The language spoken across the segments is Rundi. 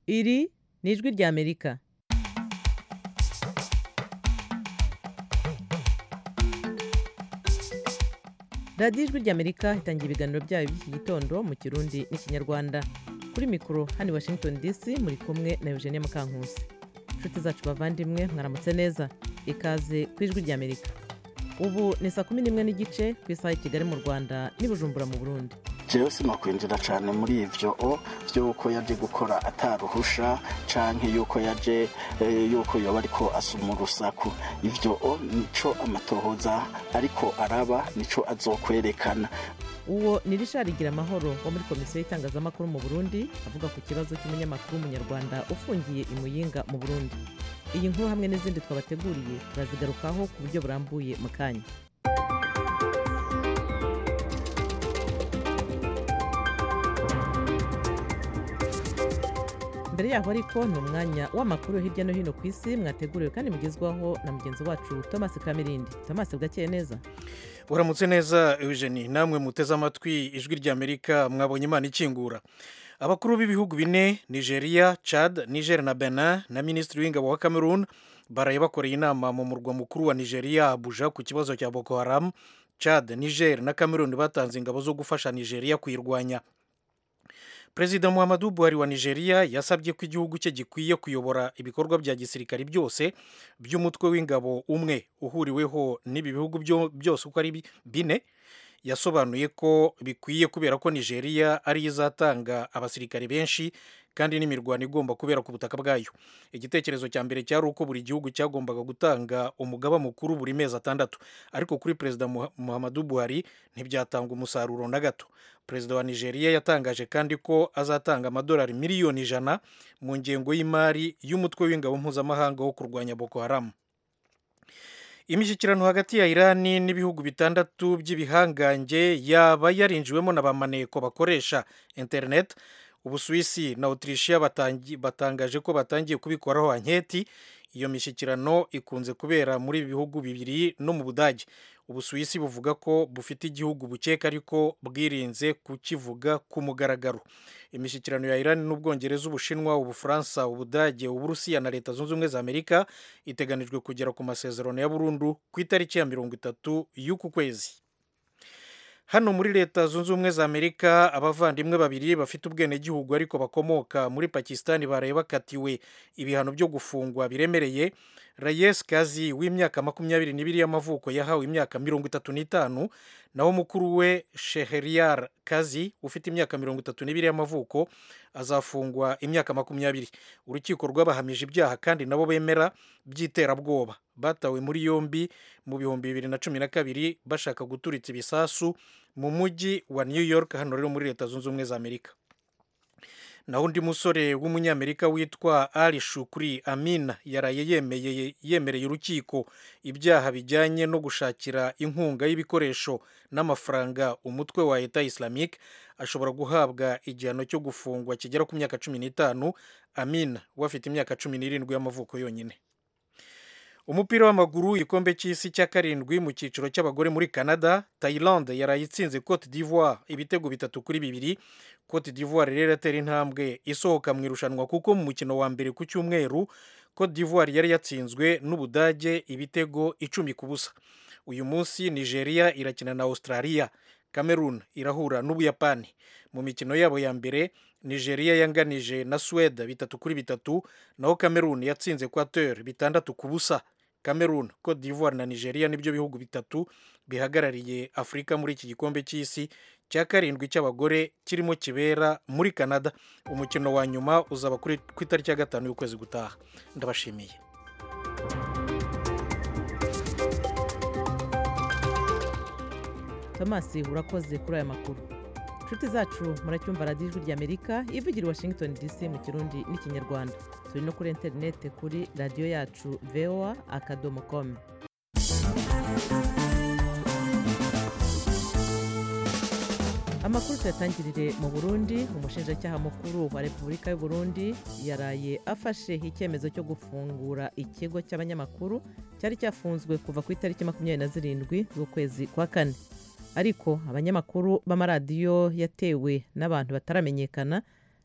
iri ni ijwi ry'amerika radiyo ijwi ry'amerika itangira ibiganiro byayo by'iki gitondo mu kirundi n'ikinyarwanda kuri mikoro hano i washington dc muri kumwe na eugenie mukankusi inshuti zacu bavandimwe mwaramutse neza ikaze ku ijwi ry'amerika ubu ni saa kumi n'imwe n'igice ku isaha i kigali mu rwanda n'i bujumbura mu burundi jewe sinokwinjira cyane muri ivyo o vy'uko yaje gukora ataruhusha canke yuko yaje eh, yuko yoba ariko asuma urusaku ivyo o nico amatohoza ariko araba nico azokwerekana uwo ni richard gira amahoro wo muri komisiyo y'itangazamakuru mu burundi avuga ku kibazo cy'umunyamakuru w'umunyarwanda ufungiye i muyinga mu burundi iyi nkuru hamwe n'izindi twabateguriye turazigarukaho ku buryo burambuye mu kanya mbere yaho ariko ni umwanya w'amakuru yo hirya no hino ku isi mwateguriwe kandi mugezwaho na mugenzi wacu thomas kamirindi thomas bwakeye neza uramutse neza eugenie namwe muteze amatwi ijwi ry'amerika mwabonye imana ikingura abakuru b'ibihugu bine nigeria chad niger na benin na minisitiri w'ingabo wa cameroon baraye bakoreye inama mu murwa mukuru wa nigeria abuja ku kibazo cya boko haram chad niger na cameroon batanze ingabo zo gufasha nigeria kuyirwanya perezida muhammadu buhari wa nigeria yasabye ko igihugu cye gikwiye kuyobora ibikorwa bya gisirikari byose by'umutwe w'ingabo umwe uhuriweho n'ibi bihugu byose uko ari bine yasobanuye ko bikwiye kubera ko nigeria ariyo izatanga abasirikari benshi kandi n'imirwano igomba kubera ku butaka bwayo igitekerezo cya mbere cyari uko buri gihugu cyagombaga gutanga umugaba mukuru buri mezi atandatu ariko kuri perezida muhammadu buhari ntibyatanga umusaruro na gato perezida wa nigeria yatangaje kandi ko azatanga amadolari miliyoni ijana mu ngengo y'imari y'umutwe w'ingabo mpuzamahanga wo kurwanya boko haramu imishyikirano hagati ya irani n'ibihugu bitandatu by'ibihangange yaba yarinjiwemo na bamaneko bakoresha interineti ubusuwisi na otirishiya batangaje ko batangiye kubikoraho anketi iyo mishyikirano ikunze kubera muri ibi bihugu bibiri no mu budage ubusuwisi buvuga ko bufite igihugu bukeka ariko bwirinze kukivuga ku mugaragaro imishyikirano ya irani n'ubwongereza ubushinwa ubufaransa ubudage uburusiya na leta zunze ubumwe za amerika iteganijwe kugera ku masezerano ya burundu ku itariki ya mirongo itatu y'uku kwezi hano muri leta zunze ubumwe za amerika abavandimwe babiri bafite ubwenegihugu ariko bakomoka muri pakisitani baraye bakatiwe ibihano byo gufungwa biremereye reyes kazi w'imyaka makumyabiri n'ibiri y'amavuko yahawe imyaka mirongo itatu n'itanu naho mukuru we sheheriyar kazi ufite imyaka mirongo itatu n'ibiri y'amavuko azafungwa imyaka makumyabiri urukiko rwabahamije ibyaha kandi nabo bemera by'iterabwoba batawe muri yombi mu bihumbi bibiri na cumi na kabiri bashaka guturitsa ibisasu mu mujyi wa new york hano rero muri leta zunze ubumwe za amerika naho undi musore w'umunyamerika witwa ali shukuri amina yaraye yemeye yemereye urukiko ibyaha bijyanye no gushakira inkunga y'ibikoresho n'amafaranga umutwe wa leta islamique ashobora guhabwa igihano cyo gufungwa kigera ku myaka cumi n'itanu amina we afite imyaka cumi n'irindwi y'amavuko yonyine umupira w'amaguru igikombe cy'isi cya karindwi mu cyiciro cy'abagore muri canada tayilande yaraye itsinze cote d'ivoire ibitego bitatu kuri bibiri cote d'ivoire rero iratera intambwe isohoka mu irushanwa kuko mu mukino wa mbere ku cyumweru cote d'ivoire yari yatsinzwe n'ubudage ibitego icumi ku busa uyu munsi nigeria irakina na australia cameroon irahura n'ubuyapani mu mikino yabo ya mbere nigeria yanganije na suwede bitatu kuri bitatu naho cameroon yatsinze equateur bitandatu ku busa cameroon cote d'ivoire na nigeria nibyo bihugu bitatu bihagarariye afurika muri iki gikombe cy'isi cya karindwi cy'abagore kirimo kibera muri canada umukino wa nyuma uzaba ku itariki ya gatanu y'ukwezi gutaha ndabashimiye thomas urakoze kuri aya makuru inshuti zacu muracyumva radiyo ijwi ry'amerika ivugira i washington dc mu kirundi n'ikinyarwanda turi no kuri interineti kuri radiyo yacu voa akadomo komu amakuru tuyatangirire mu burundi umushinjacyaha mukuru wa repubulika y'u Burundi yaraye afashe icyemezo cyo gufungura ikigo cy'abanyamakuru cyari cyafunzwe kuva ku itariki makumyabiri na zirindwi z'ukwezi kwa kane ariko abanyamakuru b'amaradiyo yatewe n'abantu bataramenyekana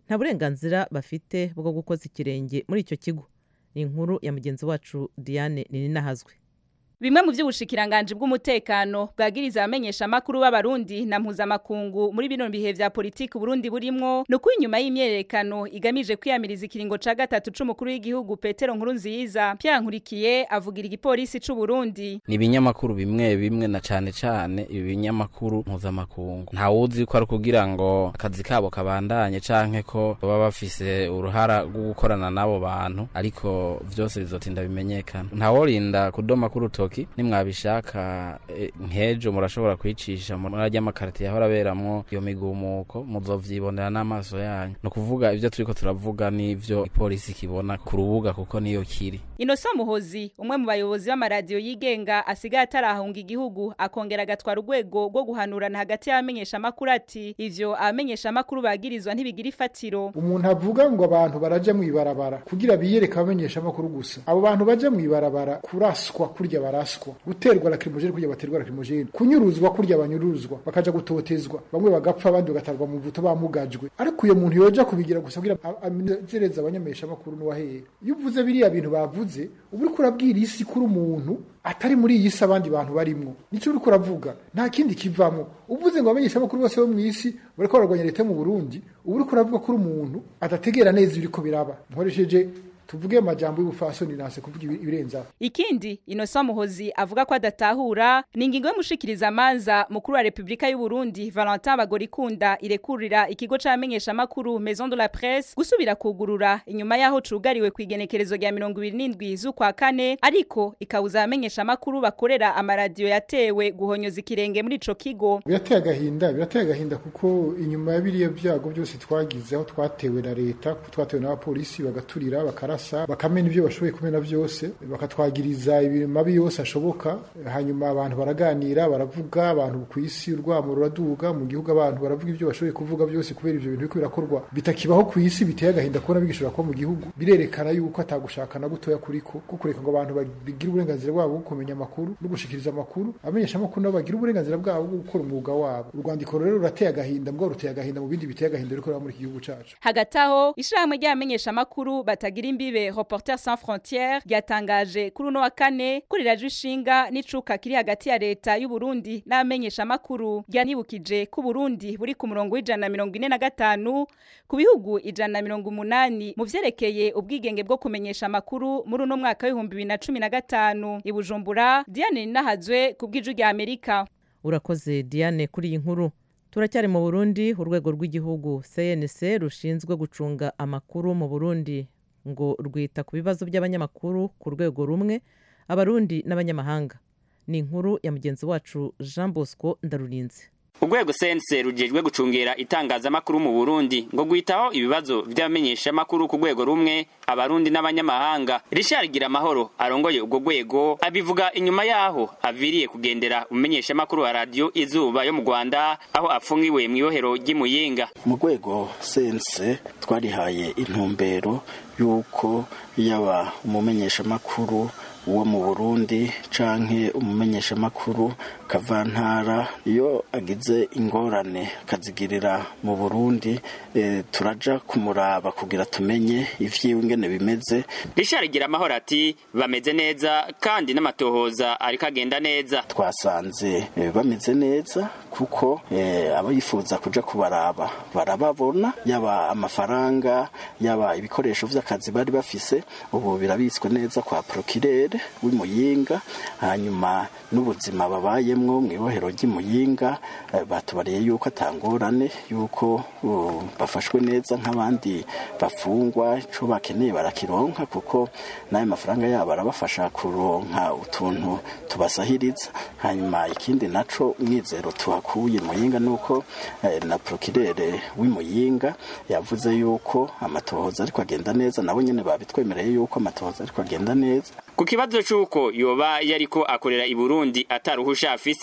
nta burenganzira bafite bwo gukoza ikirenge muri icyo kigo ni inkuru ya mugenzi wacu diane ninahazwe Bimwe mu vy'ubushikiranganje bw'umutekano bwagiriza abamenyesha makuru b'abarundi na mpuzamakungu muri bino bihe vya politiki Burundi burimwo no kwinyuma y'imyerekano igamije kwiyamiriza ikiringo ca gatatu c'umukuru w'igihugu Petero Nkurunziza Pierre Nkurikiye avugira igipolisi c'u Burundi ni ibinyamakuru bimwe bimwe na cane cane ibi binyamakuru mpuzamakungu nta wuzi ko ari kugira ngo akazi kabo kabandanye canke ko baba bafise uruhara rwo gukorana n'abo bantu ariko vyose bizotinda bimenyekana ntaworinda kudoma k'urutoki nimwabishaka e, nkejo murashobora kwicisha muri arya makarite yahora aberamwo iyo migumuko muzovyibonera n'amaso yanyu ni ukuvuga ivyo turiko turavuga n'ivyo ipolisi kibona ku rubuga kuko niyo kiri Innocent Muhozi umwe mu bayobozi b'amaradiyo yigenga asigaye atarahunga igihugu akongera agatwara urwego rwo guhanurana hagati y'abamenyesha makuru ati ivyo abamenyesha makuru bagirizwa ntibigira ifatiro umuntu avuga ngo abantu baraja mw'ibarabara kugira biyereka abamenyesha makuru gusa abo bantu baja mw'ibarabara kuraswa kurya baraswa guterwa lacrimogene kurya baterwa lacrimogene kunyuruzwa kurya banyuruzwa bakaja gutotezwa bamwe bagapfa abandi bagatarwa mu vuto bamugajwe ariko uyo muntu yoja kubigira gusa kugira amezereza abanyamesha makuru n'uwahera iyo uvuze biriya bintu bavuze uba uriko urabwira isi kuri umuntu atari muri iyi si abandi bantu barimwo nico uriko uravuga nta kindi kivamwo uvuze ngo abamenyesha makuru bose bo mw'isi bariko bararwanya leta yo mu Burundi uba uriko uravuga kuri umuntu adategera neza ibiriko biraba nkoresheje tuvuge amajambo y'ubufasoni nase kuvuga ibirenza ikindi Innocent Muhozi avuga ko adatahura ni ingingo y'umushikiriza amanza mukuru wa Republika y'u Burundi Valentin Bagorikunda irekurira ikigo c'amenyesha makuru Maison de la Presse gusubira kugurura inyuma yaho cugariwe kwigenekerezo rya 27 z'ukwa kane ariko ikawuza abamenyesha makuru bakorera amaradiyo yatewe guhonyoza ikirenge muri ico kigo birateye agahinda birateye agahinda kuko inyuma ya biriya byago byose twagize aho twatewe na leta twatewe n'abapolisi bagaturira bakara barasa bakamena ibyo bashoboye kumena byose bakatwagiriza mabi yose ashoboka hanyuma abantu baraganira baravuga abantu ku isi urwamo ruraduga mu gihugu abantu baravuga ibyo bashoboye kuvuga byose kubera ibyo bintu biriko birakorwa bitakibaho ku isi biteye agahinda kubona bigishobora kuba mu gihugu birerekana yuko atagushaka na gutoya kuriko ko kureka ngo abantu bagire uburenganzira bwabo bwo kumenya amakuru no gushikiriza amakuru amenyesha amakuru nabo bagira uburenganzira bwabo bwo gukora umwuga wabo urwandiko rero rurateye agahinda mbwo ruteye agahinda mu bindi biteye agahinda riko muri iki gihugu cacu hagati aho ishirahamwe ry'abamenyesha amakuru batagira imbibe Reporters sans frontières ryatangaje kuri uno wa kane kuri radio ishinga n'icuka kiri hagati ya leta y'u Burundi n'abamenyesha makuru ryanibukije ko Burundi buri ku murongo w'ijana mirongo ine na gatanu ku bihugu ijana mirongo umunani mu vyerekeye ubwigenge bwo kumenyesha amakuru muri uno mwaka w'ibihumbi bibiri na cumi na gatanu i Bujumbura Diane Ninahazwe ku bw'iju rya Amerika urakoze Diane kuri iyi nkuru turacyari mu Burundi urwego rw'igihugu CNC rushinzwe gucunga amakuru mu Burundi ngo rwita ku bibazo by'abanyamakuru ku rwego rumwe abarundi n'abanyamahanga ni inkuru ya mugenzi wacu jean bosco ndarurinze urwego sense rugejwe gucungera itangazamakuru mu burundi ngo gwitaho ibibazo by'abamenyeshamakuru ku rwego rumwe abarundi n'abanyamahanga richard gira amahoro arongoye ubwo rwego abivuga inyuma yaho aviriye kugendera umumenyeshamakuru wa radiyo izuba yo mu rwanda aho apfungiwe mu ibohero ry'imuyinga mu rwego sense twarihaye intumbero y'uko yaba umumenyeshamakuru wo mu burundi canke umumenyeshamakuru kavantara iyo agize ingorane akazigirira mu burundi e, turaja kumuraba kugira tumenye ivyiwe ingene bimeze richard gira amahoro ati bameze neza kandi n'amatohoza ariko agenda neza twasanze e, bameze neza kuko e, aba yifuza kuja kubaraba barababona yaba amafaranga yaba ibikoresho vy'akazi bari bafise ubu birabitswe neza kwa prokirere w'imuyinga hanyuma n'ubuzima babayemwo mu ibohero ry'imuyinga batubariye yuko atangorane yuko bafashwe neza nk'abandi bafungwa ico bakeneye barakironka kuko n'ayo mafaranga yabo arabafasha kuronka utuntu tubasahiriza hanyuma ikindi naco umwizero tuhakuye muyinga nuko na prokirere w'imuyinga yavuze yuko amatohoza ariko agenda neza nabo nyene babitwemereye yuko amatohoza ariko agenda neza ku kibazo c'uko yoba yariko akorera i Burundi ataruhusha afise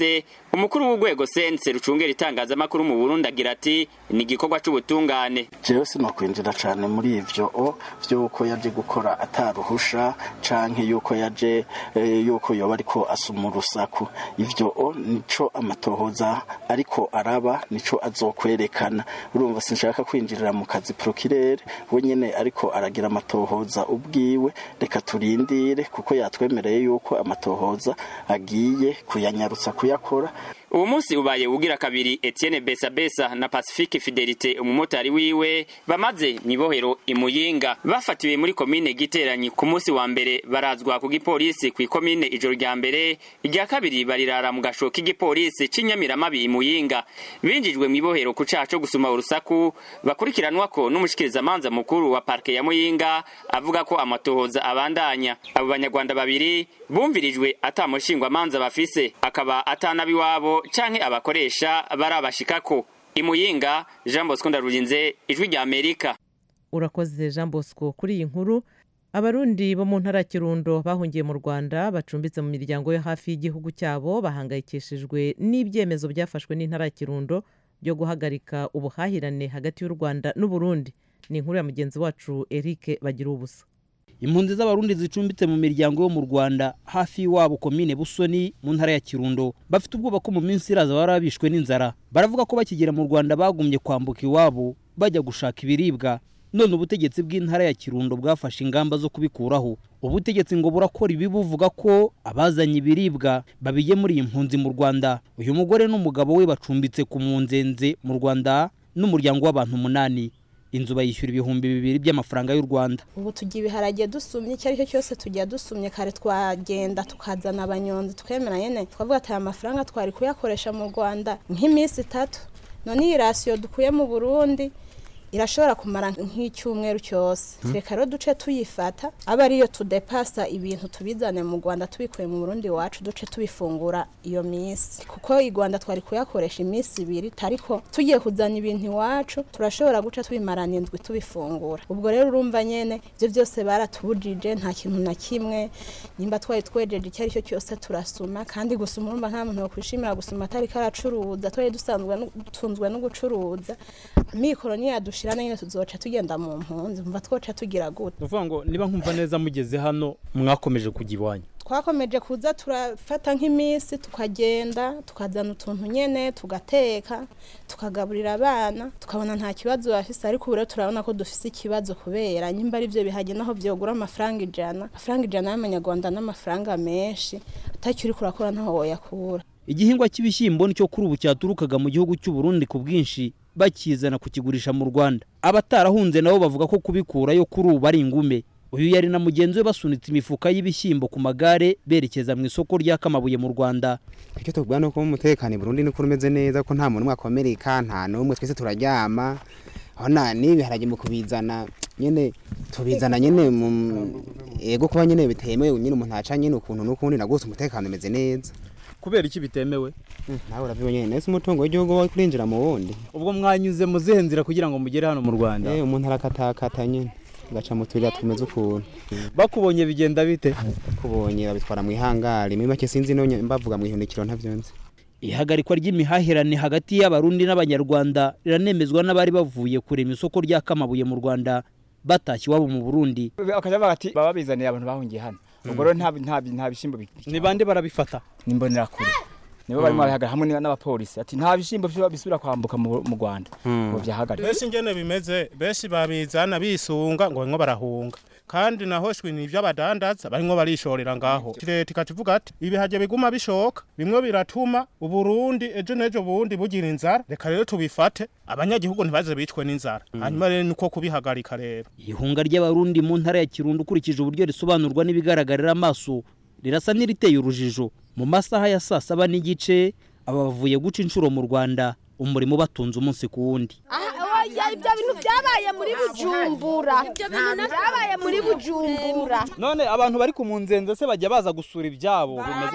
umukuru w'urwego sense rucungera itangazamakuru mu burundi agira ati ni igikorwa c'ubutungane jewe sinokwinjira cane muri ivyo o vy'uko yaje gukora ataruhusha canke yuko yaje eh, yuko yoba ariko asuma urusaku ivyo o nico amatohoza ariko araba nico azokwerekana urumva sinshaka kwinjirira mu kazi prokirere we nyene ariko aragira amatohoza ubwiwe reka turindire kuko yatwemereye yuko amatohoza agiye kuyanyarutsa kuyakora ubu munsi ubaye ugira kabiri Etienne Besabesa na Pacifique Fidelite umumotari wiwe bamaze mwibohero imuyinga bafatiwe muri komine giteranyi ku munsi wa mbere barazwa ku gipolisi ku ikomine ijoro rya mbere irya kabiri barirara mu gasho k'igipolisi c'inyamiramabi imuyinga binjijwe mwibohero ku caha co gusuma urusaku bakurikiranwa ko n'umushikirizamanza mukuru wa parke ya muyinga avuga ko amatohoza abandanya abo banyarwanda babiri bumvirijwe atamushingwamanza bafise akaba atanabiwabo canke abakoresha barabashikako imuyinga jean bosco ndarurinze ijwi rya amerika urakoze jean bosco kuri iyi nkuru abarundi bo mu ntara ya kirundo bahungiye mu rwanda bacumbitse mu miryango yo hafi y'igihugu cyabo bahangayikishijwe n'ibyemezo byafashwe n'intara ya kirundo byo guhagarika ubuhahirane hagati y'u rwanda n'uburundi ni inkuru ya mugenzi wacu eric bagira ubusa impunzi z'abarundi zicumbitse mu miryango yo mu rwanda hafi y'iwabo komine busoni mu ntara ya kirundo bafite ubwoba ko mu minsi iraza baba bishwe n'inzara baravuga ko bakigera mu rwanda bagumye kwambuka iwabo bajya gushaka ibiribwa none ubutegetsi bw'intara ya kirundo bwafashe ingamba zo kubikuraho ubutegetsi ngo burakora ibi buvuga ko abazanye ibiribwa babigemuriye impunzi mu rwanda uyu mugore n'umugabo we bacumbitse ku munzenze mu rwanda n'umuryango w'abantu umunani inzu bayishyura ibihumbi bibiri by'amafaranga y'u rwanda ubu tugira ibiharage dusumye icyo ari cyo cyose tujya dusumye kare twagenda tukazana abanyonzi twemera nyine twavuga ati aya mafaranga twari kuyakoresha mu rwanda nk'iminsi itatu none iyi rasiyo dukuye mu burundi irashobora kumara nk'icyumweru cyose reka rero duce tuyifata aba ariyo tudepasa ibintu tubizane mu rwanda tubikuye mu burundi iwacu duce tubifungura iyo minsi kuko i rwanda twari kuyakoresha iminsi ibiri ariko tugiye kuzana ibintu iwacu turashobora guca tubimarana indwi tubifungura ubwo rero urumva nyene ibyo byose baratubujije nta kintu na kimwe nimba twari twejeje icyo ari cyo cyose turasuma kandi gusuma urumva nta muntu wakwishimira gusuma atari karacuruza twari dusanzwe dutunzwe no gucuruza mikoro niyadushira nyine tuzoca tugenda mu mpunzi mva twoca tugira gute ni ukuvuga ngo niba nkumva neza mugeze hano mwakomeje kujya iwanyu twakomeje kuza turafata nk'iminsi tukagenda tukazana utuntu nyene tugateka tukagaburira abana tukabona nta kibazo bafise ariko ubu rero turabona ko dufise ikibazo kubera nyimba ari byo bihage naho byogura amafaranga ijana amafaranga ijana y'amanyarwanda n'amafaranga menshi atacyo uri kurakora ntaho woyakura igihingwa cy'ibishyimbo nicyo kuri ubu cyaturukaga mu gihugu cy'u Burundi ku bwinshi bakizana kukigurisha mu rwanda abatarahunze nabo bavuga ko kubikurayo kuri ubu ari ingume uyu yari na mugenzi we basunitse imifuka y'ibishyimbo ku magare berekeza mu isoko rya kamabuye mu rwanda icyo tuvuga ni uko umutekano i burundi niko umeze neza ko nta muntu umwe akomereka nta n'umwe twese turaryama aho nta n'ibiharage mu kubizana nyine tubizana nyine mu ego kuba nyine bitemewe nyine umuntu aca nyine ukuntu n'ukundi na rwose umutekano umeze neza kubera iki bitemewe nawe urabiba nyine nese umutungo w'igihugu wari kurinjira mu wundi ubwo mwanyuze mu zihe nzira kugira ngo mugere hano mu rwanda eh umuntu arakatakata nyine gaca mu tuyira tumeze ukuntu bakubonye bigenda bite kubonye babitwara mu ihangari muri make sinzi no mbavuga mu ihunikiro ntavyo nzi ihagarikwa ry'imihahirane hagati y'abarundi n'abanyarwanda riranemezwa n'abari bavuye kurema isoko rya kamabuye mu rwanda batashye iwabo mu burundi bakajya bavuga ati baba bizaniye abantu bahungiye hano ubwo rero nta bishyimbo ni bande barabifata ni imbonerakure nibo barimo barahagarara hamwe n'abapolisi ati nta bishyimbo bisubira kwambuka mu rwanda ngo byahagarike benshi ingene bimeze benshi babizana bisunga ngo barimo barahunga kandi naho shwi ni iby'abadandaza barimo barishorera ngaho leta ikacivuga ati ibihaje biguma bishoka bimwe biratuma uburundi ejo n'ejo bundi bugira inzara reka rero tubifate abanyagihugu ntibaze bicwe n'inzara hanyuma rero niko kubihagarika rero ihunga ry'abarundi mu ntara ya kirundo ukurikije uburyo risobanurwa n'ibigaragarira amaso rirasa n'iriteye urujijo mu masaha ya saa saba n'igice aba bavuye guca inshuro mu rwanda umurimo ubatunze umunsi ku wundi ibyo bintu byabaye muri bujumbura byabaye muri bujumbura none abantu bari ku munzenze se bajya baza gusura ibyabo bimeze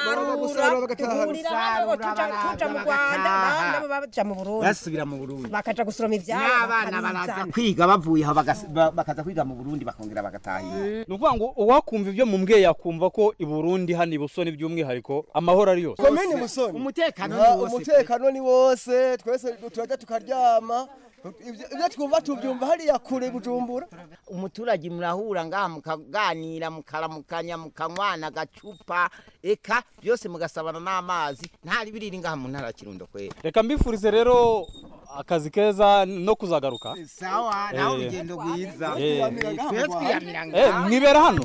tuja mu rwanda nabo baja mu burundi basubira mu burundi bakaja gusoroma ivyabo n'abana baraza kwiga bavuye aho bagas- ba- bakaza kwiga mu burundi bakongera bagatahira ni ukuvuga ngo uwakumva ibyo mumbwiye yakumva ko i burundi hano i busoni by'umwihariko amahoro ari yose komini musoni umutekano Ah, ni wose umutekano ni wose twese turajya tukaryama Ibyo- ibyo twumva tubyumva hariya kure bujumbura umuturage murahura ngaha mukaganira mukaramukanya mukanywana agacupa eka byose mugasabana n'amazi ntari biriri ngaha mu ntara ya kirundo kwera reka mbifurize rero akazi keza no kuzagaruka sawa nawe urugendo rwiza Eh. twe twiyamira Eh, mwibera hano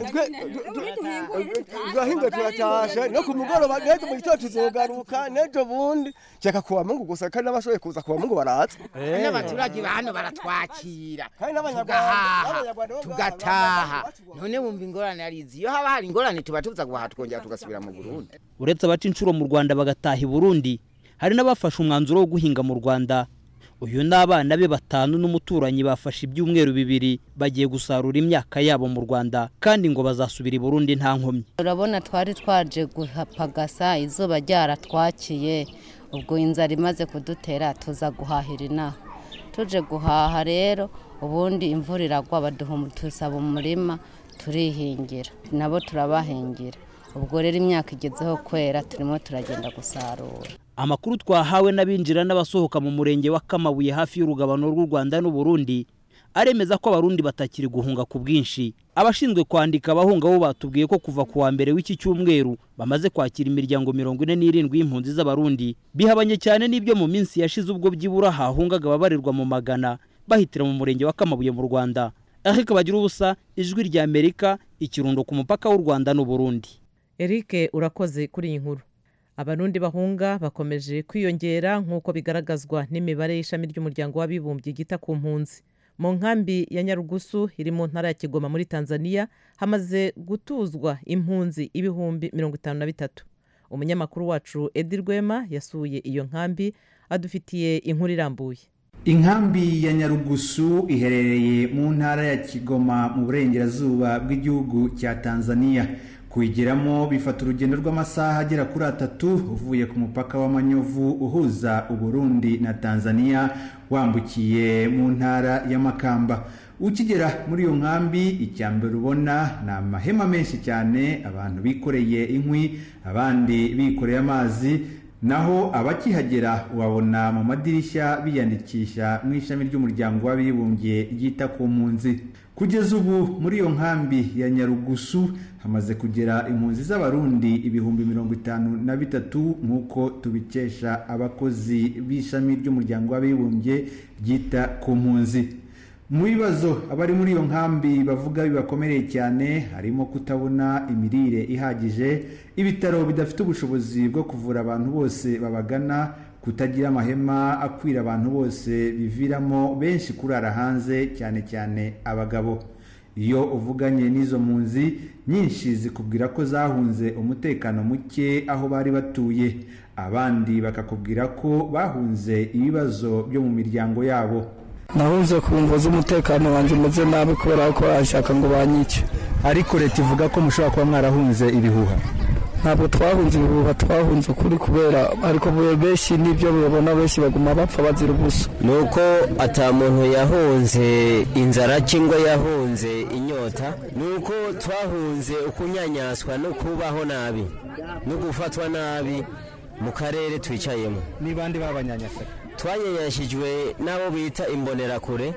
turahinga turatashe no ku mugoroba n'ejo mu gitondo tuzogaruka n'ejo bundi cyeka kuwa mungu gusa kandi n'abashoboye kuza kuwa mungu baraza n'abaturage ba hano baratwakira kandi n'abanyarwanda tugahaha n'abanyarwanda bo ngaha tugataha bacu- none wumva ingorane ari izi iyo haba hari ingorane tuba tuza guhaha tukongera tugasubira mu burundi uretse abaca inshuro mu rwanda bagataha i burundi hari n'abafashe umwanzuro wo guhinga mu rwanda uyu n'abana be batanu n'umuturanyi bafashe ibyumweru bibiri bagiye gusarura imyaka yabo mu rwanda kandi ngo bazasubira i burundi nta nkomyi urabona twari twaje guhapagasa izuba ryaratwakiye ubwo inzara imaze kudutera tuza guhahira inaha tuje guhaha rero ubundi imvura iragwa baduha tusaba umurima turihingira nabo turabahingira ubwo rero imyaka igezeho kwera turimo turagenda gusarura amakuru twahawe n'abinjira n'abasohoka mu murenge wa kamabuye hafi y'urugabano rw'u rwanda n'uburundi aremeza ko abarundi batakiri guhunga ku bwinshi abashinzwe kwandika abahunga bo batubwiye ko kuva ku wa mbere w'iki cyumweru bamaze kwakira imiryango mirongo ine n'irindwi y'impunzi z'abarundi bihabanye cyane n'ibyo mu minsi yashize ubwo byibura hahungaga ababarirwa mu magana bahitira mu murenge wa kamabuye mu rwanda ariko bagira ubusa ijwi rya amerika ikirundo ku mupaka w'u rwanda n'uburundi eric urakoze kuri iyi nkuru abarundi bahunga bakomeje kwiyongera nk'uko bigaragazwa n'imibare y'ishami ry'umuryango w'abibumbye ryita ku mpunzi mu nkambi ya nyarugusu iri mu ntara ya kigoma muri tanzania hamaze gutuzwa impunzi ibihumbi mirongo itanu na bitatu umunyamakuru wacu edi rwema yasuye iyo nkambi adufitiye inkuru irambuye inkambi ya nyarugusu iherereye mu ntara ya kigoma mu burengerazuba bw'igihugu cya tanzania kuyigeramo bifata urugendo rw'amasaha agera kuri atatu uvuye ku mupaka w'amanyovu uhuza uburundi na tanzania wambukiye mu ntara y'amakamba ukigera muri iyo nkambi icya mbere ubona ni amahema menshi cyane abantu bikoreye inkwi abandi bikoreye amazi naho abakihagera ubabona mu madirishya biyandikisha mu ishami ry'umuryango w'abibumbye ryita ku mpunzi kugeza ubu muri iyo nkambi ya nyarugusu hamaze kugera impunzi z'abarundi ibihumbi mirongo itanu na bitatu nk'uko tubikesha abakozi b'ishami ry'umuryango w'abibumbye ryita ku mpunzi mu bibazo abari muri iyo nkambi bavuga bibakomereye cyane harimo kutabona imirire ihagije ibitaro bidafite ubushobozi bwo kuvura abantu bose babagana kutagira amahema akwira abantu bose biviramo benshi kurara hanze cyane cyane abagabo iyo uvuganye n'izo mpunzi nyinshi zikubwira ko zahunze umutekano muke aho bari batuye abandi bakakubwira ko bahunze ibibazo byo mu miryango yabo nahunze ku mvo z'umutekano wanjye umeze nabi kubera ko bashaka ngo banyice ariko leta ivuga ko mushobora kuba mwarahunze ibihuha ntabwo twahunze ibihuha twahunze ukuri kubera ariko benshi n'ibyo babona benshi baguma bapfa bazira ubusa ni uko ata muntu yahunze inzara cyangwa yahunze inyota ni uko twahunze ukunyanyaswa no kubaho nabi no gufatwa nabi mu karere twicayemo ni bande babanyanyasa twanyanyashijwe n'abo bita imbonerakure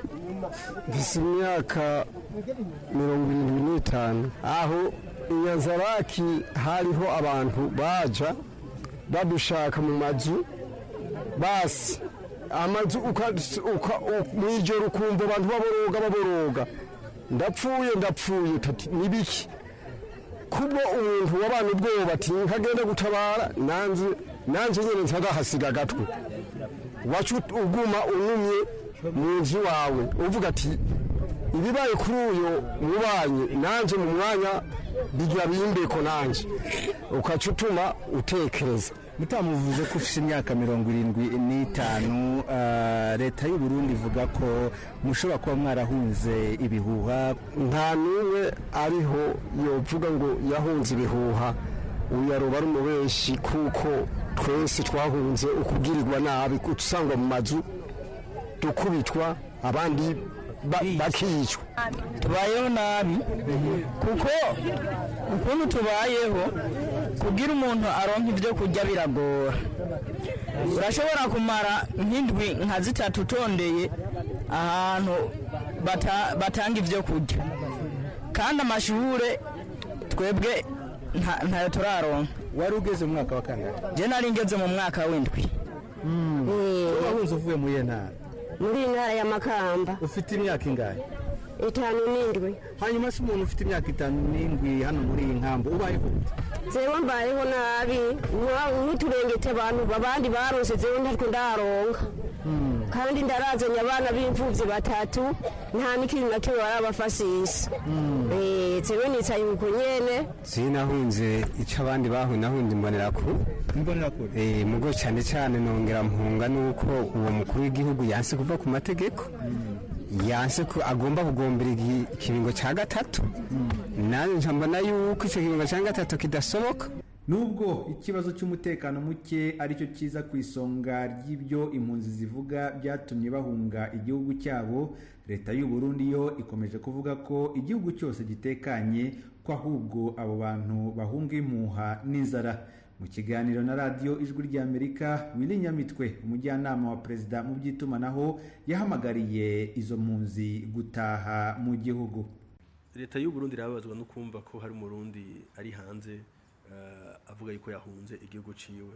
mfise imyaka mirongo irindwi n'itanu aho inyanzaraki hariho abantu baja badushaka mu mazu basi amazu mu ijoro ukumva abantu baboroga baboroga ndapfuye ndapfuye nibiki kubwo umuntu wabana ubwoba ati nkagenda gutabara nanze nanze nyine ntagahasiga agatwe wacu uguma unumye mu nzu wawe uvuga ati ibibaye kuri uyu mubanyi nanjye mu mwanya bigira bimbeko nanjye ukaca utuma utekereza mutamuvuze ko ufite imyaka mirongo irindwi n'itanu ah, leta y'u Burundi ivuga ko mushobora kuba mwarahunze ibihuha nta n'umwe ariho yovuga ngo yahunze ibihuha uyu yaroba ari umubeshi kuko twese twahunze ukugirirwa nabi usangwa mu mazu dukubitwa abandi ba- bakicwa tubayeho nabi kuko ukuntu tubayeho kugira umuntu aronka ibyo kurya biragora urashobora kumara nk'indwi nka zitatu utondeye ahantu bata- batanga ibyo kurya kandi amashure twebwe nta- ntayo turaronka wari ugeze mu mwaka wa kangahe je nari ngeze mu mwaka w'indwi wahunze uvuye muri iyo ntara muri intara ya makamba ufite imyaka ingahe itanu n'indwi hanyuma se umuntu ufite imyaka itanu n'indwi hano muri iyi nkambo ubayeho gute zewe mbayeho nabi nwa- nk'uturengete abantu abandi barose zewe ntatwe ndaronka kandi ndarazanye abana b'imfuvyi batatu nta n'ikintu na kimwe barabafasisa Eh, zewe nicaye uko nyene sinahunze icyo abandi bahuye nahunze imbonerakure imbonerakure eh mugo cyane cyane nongera mpunga nuko uwo mukuru w'igihugu yanse kuva ku mategeko yanse ko agomba kugombera igi- ikiringo cya gatatu nanjye nca mbona yuko icyo kiringo cya gatatu kidasoboka nubwo ikibazo cy'umutekano muke aricyo kiza ku isonga ry'ibyo impunzi zivuga byatumye bahunga igihugu cyabo leta y'u Burundi yo ikomeje kuvuga ko igihugu cyose gitekanye ko ahubwo abo bantu bahunga impuha n'inzara mu kiganiro na radiyo ijwi ry'amerika wili nyamitwe umujyanama wa perezida mu by'itumanaho yahamagariye izo mpunzi gutaha mu gihugu leta y'u Burundi irababazwa no kumva ko hari umurundi ari hanze eh, avuga yuko yahunze igihugu ciwe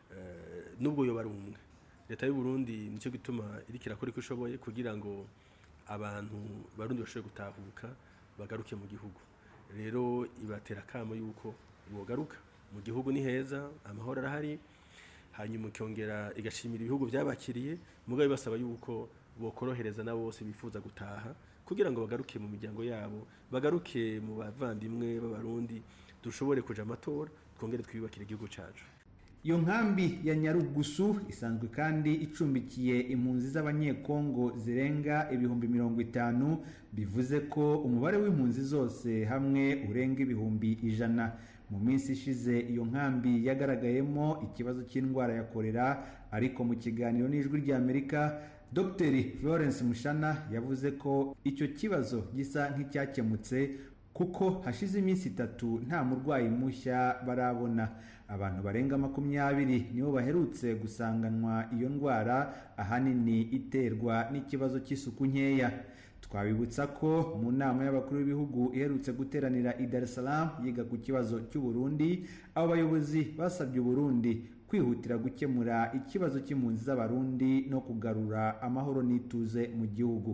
eh, nubwo yoba ari umwe leta y'u Burundi nicyo gituma iriko irakora uko ishoboye kugira ngo abantu barundi bashobore gutahuka bagaruke mu gihugu rero ibatera akamo yuko bogaruka mu gihugu ni heza amahoro arahari hanyuma ikongera igashimira ibihugu byabakiriye mugabo ibasaba yuko bokorohereza na bose bifuza gutaha kugira ngo bagaruke mu miryango yabo bagaruke mu bavandimwe b'abarundi dushobore kuja amatora twongere twiyubakire igihugu cacu iyo nkambi ya nyarugusu isanzwe kandi icumbikiye impunzi z'abanyekongo zirenga ibihumbi mirongo itanu bivuze ko umubare w'impunzi zose hamwe urenga ibihumbi ijana mu minsi ishize iyo nkambi yagaragayemo ikibazo cy'indwara ya korera ariko mu kiganiro n'ijwi ry'amerika dr florence mushana yavuze ko icyo kibazo gisa nk'icyakemutse kuko hashize iminsi itatu nta murwayi mushya barabona abantu barenga makumyabiri nibo baherutse gusanganwa iyo ndwara ahanini iterwa n'ikibazo cy'isuku nkeya twabibutsa ko mu nama y'abakuru b'ibihugu iherutse guteranira i Dar es Salaam yiga ku kibazo cy'u Burundi abo bayobozi basabye u Burundi kwihutira gukemura ikibazo cy'impunzi z'abarundi no kugarura amahoro n'ituze mu gihugu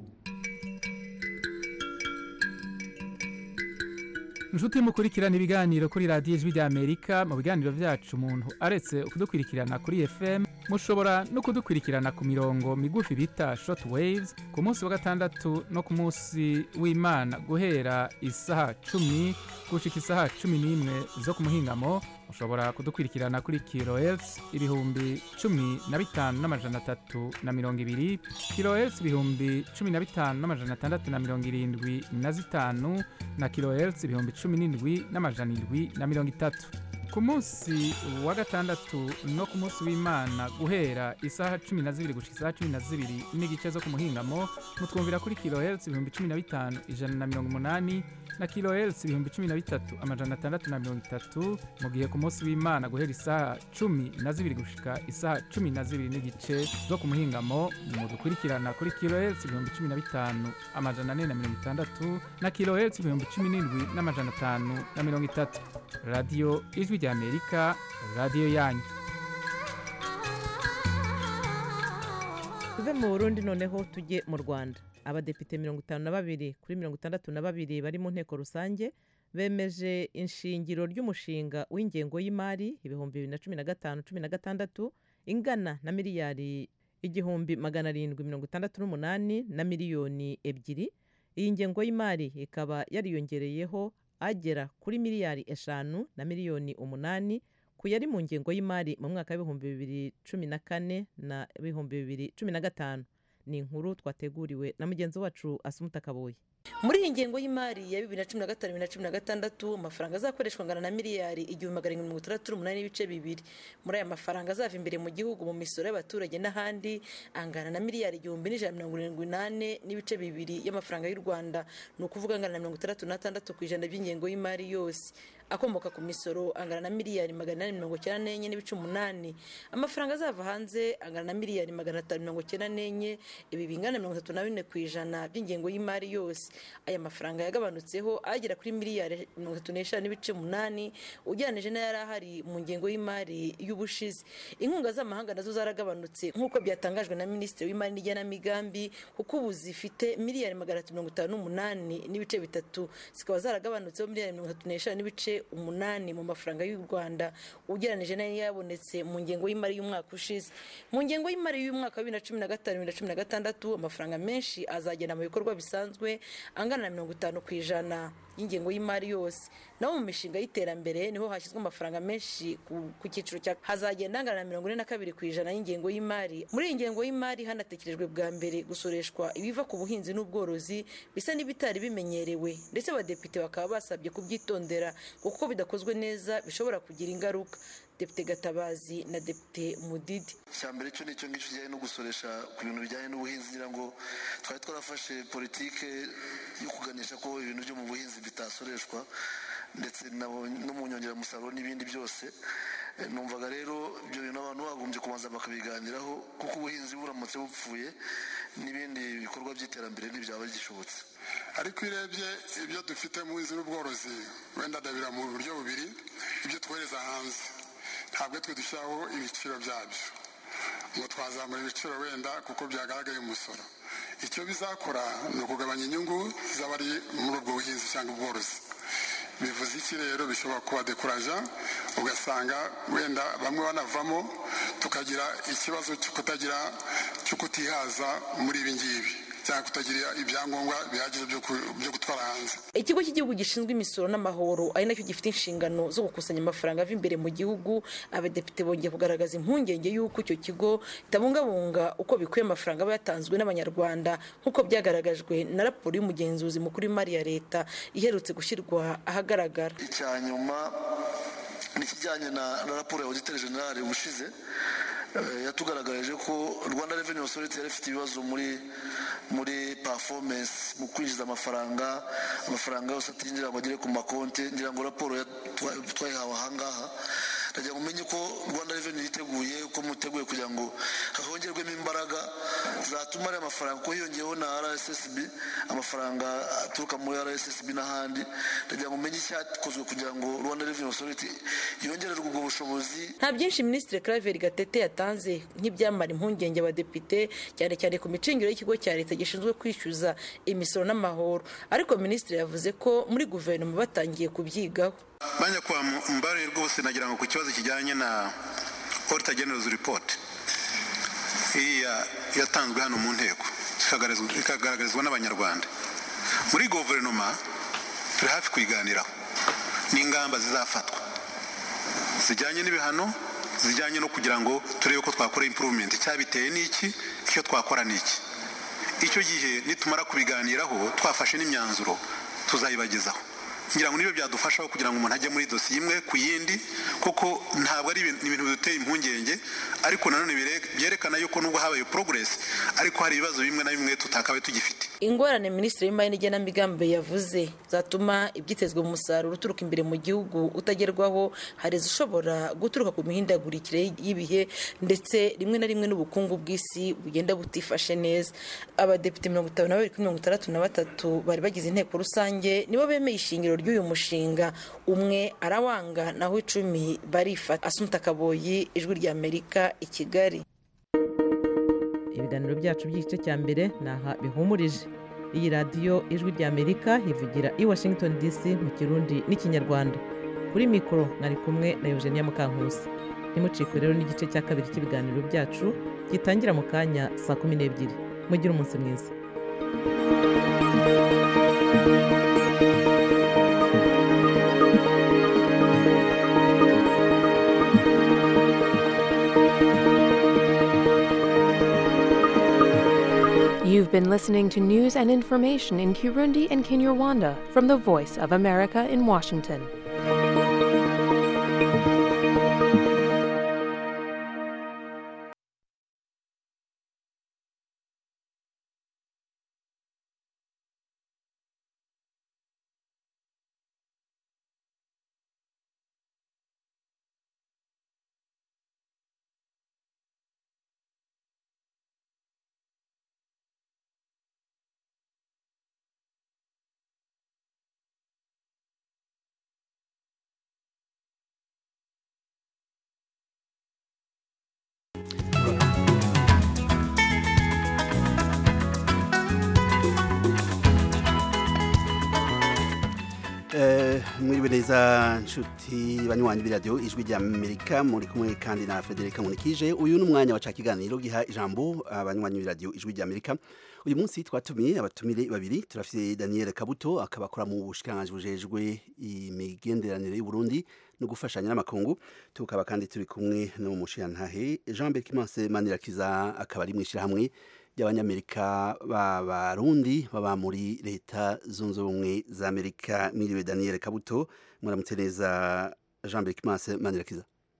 inshuti mukurikirana ibiganiro kuri radiyo ijwi ry'amerika mu biganiro byacu umuntu aretse kudukurikirana kuri fm mushobora no kudukurikirana ku mirongo migufi bita short waves ku munsi wa gatandatu no ku munsi w'imana guhera isaha cumi gushika isaha cumi n'imwe zo ku muhingamo mushobora kudukurikirana kuri kilohertz ibihumbi cumi na bitanu n'amajana atatu na mirongo ibiri kilohertz ibihumbi cumi na bitanu n'amajana atandatu na mirongo irindwi na zitanu na kilohertz ibihumbi cumi n'indwi n'amajana indwi na mirongo itatu ku munsi wa gatandatu no ku munsi w'imana guhera isaha cumi na zibiri gushika isaha cumi na zibiri n'igice zo ku muhingamo mutwumvira kuri kilohertz ibihumbi cumi na bitanu ijana na mirongo umunani na kilohertz ibihumbi cumi na bitatu amajana atandatu na mirongo itatu mu gihe ku munsi w'imana guhera isaha cumi na zibiri gushika isaha cumi na zibiri n'igice zo ku muhingamo mudukurikirana kuri kilohertz ibihumbi cumi na bitanu amajana ane na mirongo itandatu na kilohertz ibihumbi cumi n'indwi n'amajana atanu na mirongo itatu radiyo ijwi ry'amerika radiyo yanyu tuve mu burundi noneho tujye mu rwanda abadepite mirongo itanu na babiri kuri mirongo itandatu na babiri bari mu nteko rusange bemeje inshingiro ry'umushinga w'ingengo y'imari ibihumbi bibiri na cumi na gatanu cumi na gatandatu ingana na miliyari igihumbi magana arindwi mirongo itandatu n'umunani na miliyoni ebyiri iyi ngengo y'imari ikaba yariyongereyeho agera kuri miliyari eshanu na miliyoni umunani ku yari mu ngengo y'imari mu mwaka w'ibihumbi bibiri cumi na kane na ibihumbi bibiri cumi na gatanu ni inkuru twateguriwe na mugenzi wacu asumuta kaboye muri iyi ngengo y'imari ya bibiri na cumi na gatanu bibiri na cumi na gatandatu amafaranga azakoreshwa angana na miliyari igihumbi magana arindwi mirongo itandatu n'umunani n'ibice bibiri muri aya mafaranga azava imbere mu gihugu mu misoro y'abaturage n'ahandi angana na miliyari igihumbi n'ijana na mirongo irindwi n'ane n'ibice bibiri y'amafaranga y'u rwanda ni ukuvuga angana na mirongo itandatu n'atandatu ku ijana by'ingengo y'imari yose akomoka ku misoro angana na miliyari magana inani mirongo icyenda n'enye n'ibice umunani amafaranga azava hanze angana na miliyari magana atanu mirongo icyenda n'enye ibi bingana na mirongo itatu na bine ku ijana by'ingengo y'imari yose aya mafaranga yagabanutseho agera kuri miliyari mirongo itatu n'eshanu n'ibice umunani ugereranije n'ayari ahari mu ngengo y'imari y'ubushize inkunga z'amahanga nazo zaragabanutse nk'uko byatangajwe na minisitiri w'imari n'igenamigambi kuko ubu zifite miliyari magana atatu mirongo itanu n'umunani n'ibice bitatu zikaba zaragabanutseho miliyari mirongo itatu n'eshanu n'ibice umunani mu mafaranga y'u rwanda ugereranije n'ayo yabonetse mu ngengo y'imari y'umwaka ushize mu ngengo y'imari y'umwaka wa bibiri na cumi na gatanu bibiri na cumi na gatandatu amafaranga menshi azagenda mu bikorwa bisanzwe angana na mirongo itanu ku ijana y'ingengo y'imari yose naho mu mishinga y'iterambere niho hashyizwe amafaranga menshi ku cyiciro cya hazagenda angana na mirongo ine na kabiri ku ijana y'ingengo y'imari muri iyi ngengo y'imari hanatekerejwe bwa mbere gusoreshwa ibiva ku buhinzi n'ubworozi bisa n'ibitari bimenyerewe ndetse abadepite bakaba basabye kubyitondera kuko bidakozwe neza bishobora kugira ingaruka depite gatabazi na depite mudidi icya mbere cyo nicyo ngicyo kijyanye no gusoresha ku bintu bijyanye n'ubuhinzi ngira ngo twari twarafashe politike yo kuganisha ko ibintu byo mu buhinzi bitasoreshwa ndetse no mu nyongeramusaruro n'ibindi byose numvaga rero ibyo bintu abantu bagombye kubanza bakabiganiraho kuko ubuhinzi buramutse bupfuye n'ibindi bikorwa by'iterambere ntibyaba gishobotse ariko iyo urebye ibyo dufite mu buhinzi n'ubworozi wenda ndabira mu buryo bubiri ibyo twohereza hanze ntabwo twe dushyiraho ibiciro byabyo ngo twazamura ibiciro wenda kuko byagaragaye umusoro icyo bizakora ni ukugabanya inyungu z'abari muri ubwo buhinzi cyangwa ubworozi bivuze iki rero bishobora kuba dekuraja ugasanga wenda bamwe banavamo tukagira ikibazo cyo kutagira cyo kutihaza muri ibi ngibi cyangwa kutagira ibyangombwa bihagije byo gutwara hanze ikigo cy'igihugu gishinzwe imisoro n'amahoro ari nacyo gifite inshingano zo gukusanya amafaranga ava imbere mu gihugu abadepite bongeye kugaragaza impungenge y'uko icyo kigo kitabungabunga uko bikwiye amafaranga aba yatanzwe n'abanyarwanda nk'uko byagaragajwe na raporo y'umugenzuzi mukuru w'imari ya leta iherutse gushyirwa ahagaragara icya nyuma ni ikijyanye na raporo ya auditeur generale ubushize yatugaragarije ko rwanda revenue authority yari ifite ibibazo muri muri performance mu kwinjiza amafaranga amafaranga yose atinjira ngo agere ku makonti ngira ngo raporo twayihawe ahangaha ndagira ngo umenye ko rwanda revenue yiteguye uko muteguye kugira ngo hongerwemo imbaraga zatuma ariya mafaranga ko hiyongeyeho na rssb amafaranga aturuka muri rssb n'ahandi ndagira ngo umenye icyakozwe kugira ngo rwanda revenue authority yongererwe ubwo bushobozi nta byinshi minisitiri claver gatete yatanze nk'ibyamara impungenge abadepite cyane cyane ku micungire y'ikigo cya leta gishinzwe kwishyuza imisoro n'amahoro ariko minisitiri yavuze ko muri guverinoma batangiye kubyigaho bajya kwa mbare rwose nagira ngo ku kibazo kijyanye na auditor general's report iriya yatanzwe hano mu nteko ikagaragarizwa n'abanyarwanda muri guverinoma turi hafi kuyiganiraho n'ingamba zizafatwa zijyanye n'ibihano zijyanye no kugira ngo turebe ko twakora improvement cyabiteye n'iki icyo twakora n'iki icyo gihe nitumara kubiganiraho twafashe n'imyanzuro tuzayibagezaho ngira ngo nibyo byadufashaho kugira ngo umuntu ajye muri dosiye imwe ku yindi kuko ntabwo ari ibintu biduteye impungenge ariko nanone byerekana yuko nubwo habaye progress ariko hari ibibazo bimwe na bimwe tutakabaye tugifite ingorane minisitiri w'imari n'igenamigambi yavuze zatuma ibyitezwe mu musaruro uturuka imbere mu gihugu utagerwaho hari izishobora guturuka ku mihindagurikire y'ibihe ndetse rimwe na rimwe n'ubukungu bw'isi bugenda butifashe neza abadepite mirongo itanu na babiri kuri mirongo itandatu na batatu bari bagize inteko rusange nibo bemeye ishingiro ry'uyu mushinga umwe arawanga naho icumi barifata asumuta kaboyi ijwi ry'amerika i kigali ibiganiro byacu by'igice cya mbere ni aha bihumurije iyi radiyo ijwi ry'amerika ivugira i washington dc mu kirundi n'ikinyarwanda kuri mikoro mwari kumwe na eugenia mukankusi ntimucikwe rero n'igice cya kabiri cy'ibiganiro byacu gitangira mu kanya saa kumi n'ebyiri mugire umunsi mwiza been listening to news and information in Kirundi and Kinyarwanda from the Voice of America in Washington. mwiriwe neza nshuti banywanyi b'iradiyo ijwi rya amerika muri kumwe kandi na frederica nkunikije uyu ni umwanya wa kiganiro giha ijambo abanywanyi b'iradiyo ijwi rya amerika uyu munsi twatumiye abatumire babiri turafite daniel kabuto akaba akora mu bushikiranganji bujejwe imigenderanire y'uburundi no gufashanya n'amakungu tukaba kandi turi kumwe n'umushirantahe jean berkimanse manirakiza akaba ari mu ishyirahamwe ry'abanyamerika b'abarundi baba muri leta zunze ubumwe za amerika mwiriwe daniel kabuto muramutse neza jean berkimanse manirakiza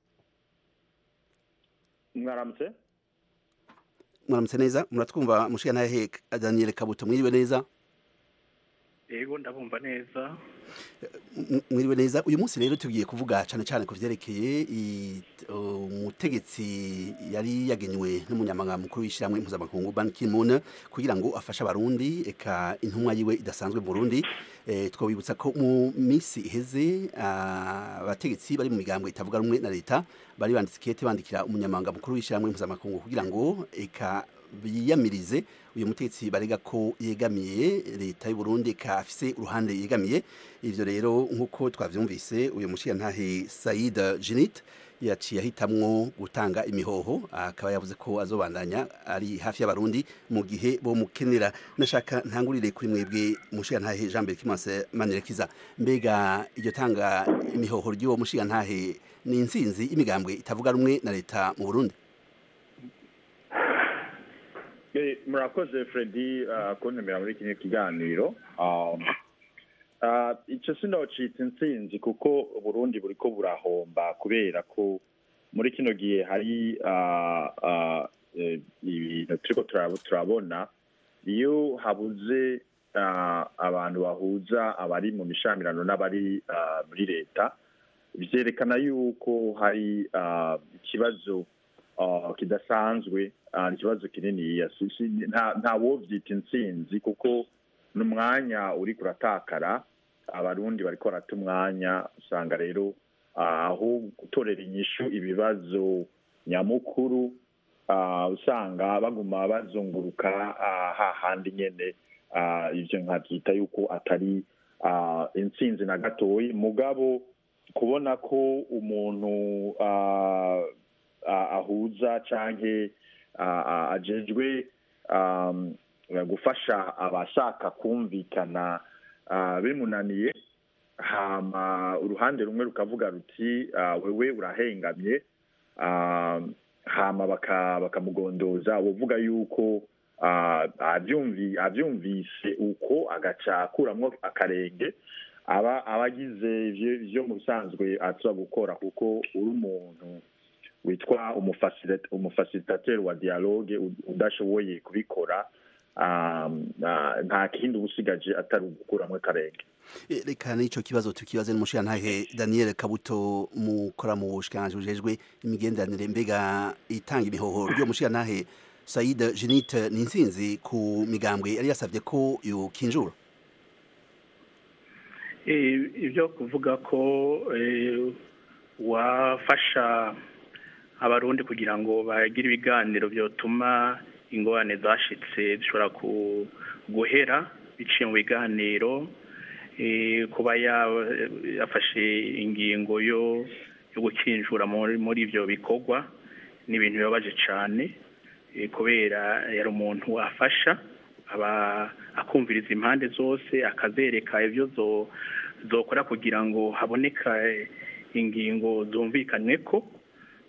mwaramutse muramutse neza muratwumva mushirantahe daniel kabuto mwiriwe neza yego ndabumva neza mwiriwe neza uyu munsi rero tugiye kuvuga cyane cyane ku byerekeye umutegetsi yari yagenywe n'umunyamabanga mukuru w'ishyirahamwe mpuzamakungu Ban Ki-moon kugira ngo afashe abarundi eka intumwa yiwe idasanzwe mu Burundi twabibutsa ko mu minsi iheze abategetsi bari mu migambo itavuga rumwe na leta bari banditse ikete bandikira umunyamabanga mukuru w'ishyirahamwe mpuzamakungu kugira ngo eka biyamirize uyu mutetsi barega ko yegamiye leta y'u Burundi ka afise uruhande yegamiye ivyo rero nkuko twavyumvise uyu mushiyantahe Said Jinit yaciye ahitamwo gutanga imihoho akaba yavuze ko azobandanya ari hafi y'abarundi mu gihe bo mukenera nashaka ntangurire kuri mwebwe mushiyantahe Jean Berkimanse Manirekiza mbega iryo tanga imihoho ry'uwo mushiyantahe ni insinzi imigambwe itavuga rumwe na leta mu Burundi murakoze Freddy kuntumira muri kino kiganiro icyo sinocitse intsinzi kuko Burundi buri ko burahomba kubera ko muri kino gihe hari ibintu turiko turabona iyo habuze abantu bahuza abari mu mishamirano n'abari muri leta byerekana yuko hari ikibazo kidasanzwe ikibazo kinini nta wobyita intsinzi kuko ni umwanya uri kuratakara abarundi bari korata umwanya usanga rero aho gutorera inyishu ibibazo nyamukuru usanga baguma bazunguruka hahandi nyine ibyo nkabyita yuko atari intsinzi na gatoya mugabo kubona ko umuntu ahuza cyangwa ajejwe gufasha abashaka kumvikana bimunaniye hama uruhande rumwe rukavuga ruti wewe urahengamye hama bakamugondoza uvuga yuko abyumvise uko agaca akuramo akarenge aba abagize ibyo mu bisanzwe atuba gukora kuko uri umuntu witwa umufasilitateri wa dialogue udashoboye kubikora nta kindi uba usigaje atari ugukuramo akarenge reka n'icyo kibazo tukibaze n'umushirantahe daniel kabuto mukora mu bushikiranganji bujejwe imigenderanire mbega itanga imihoho ry'uwo mushirantahe sayid jenite ni intsinzi ku migambwe yari yasabye ko yokinjura ibyo kuvuga ko wafasha abarundi kugira ngo bagire ibiganiro byotuma ingorane zashitse zishobora guhera biciye mu biganiro kuba yafashe ingingo yo gukinjura muri ibyo bikorwa ni ibintu bibabaje cyane kubera yari umuntu afasha aba akumviriza impande zose akazereka ibyo zokora kugira ngo haboneka ingingo zumvikanywe ko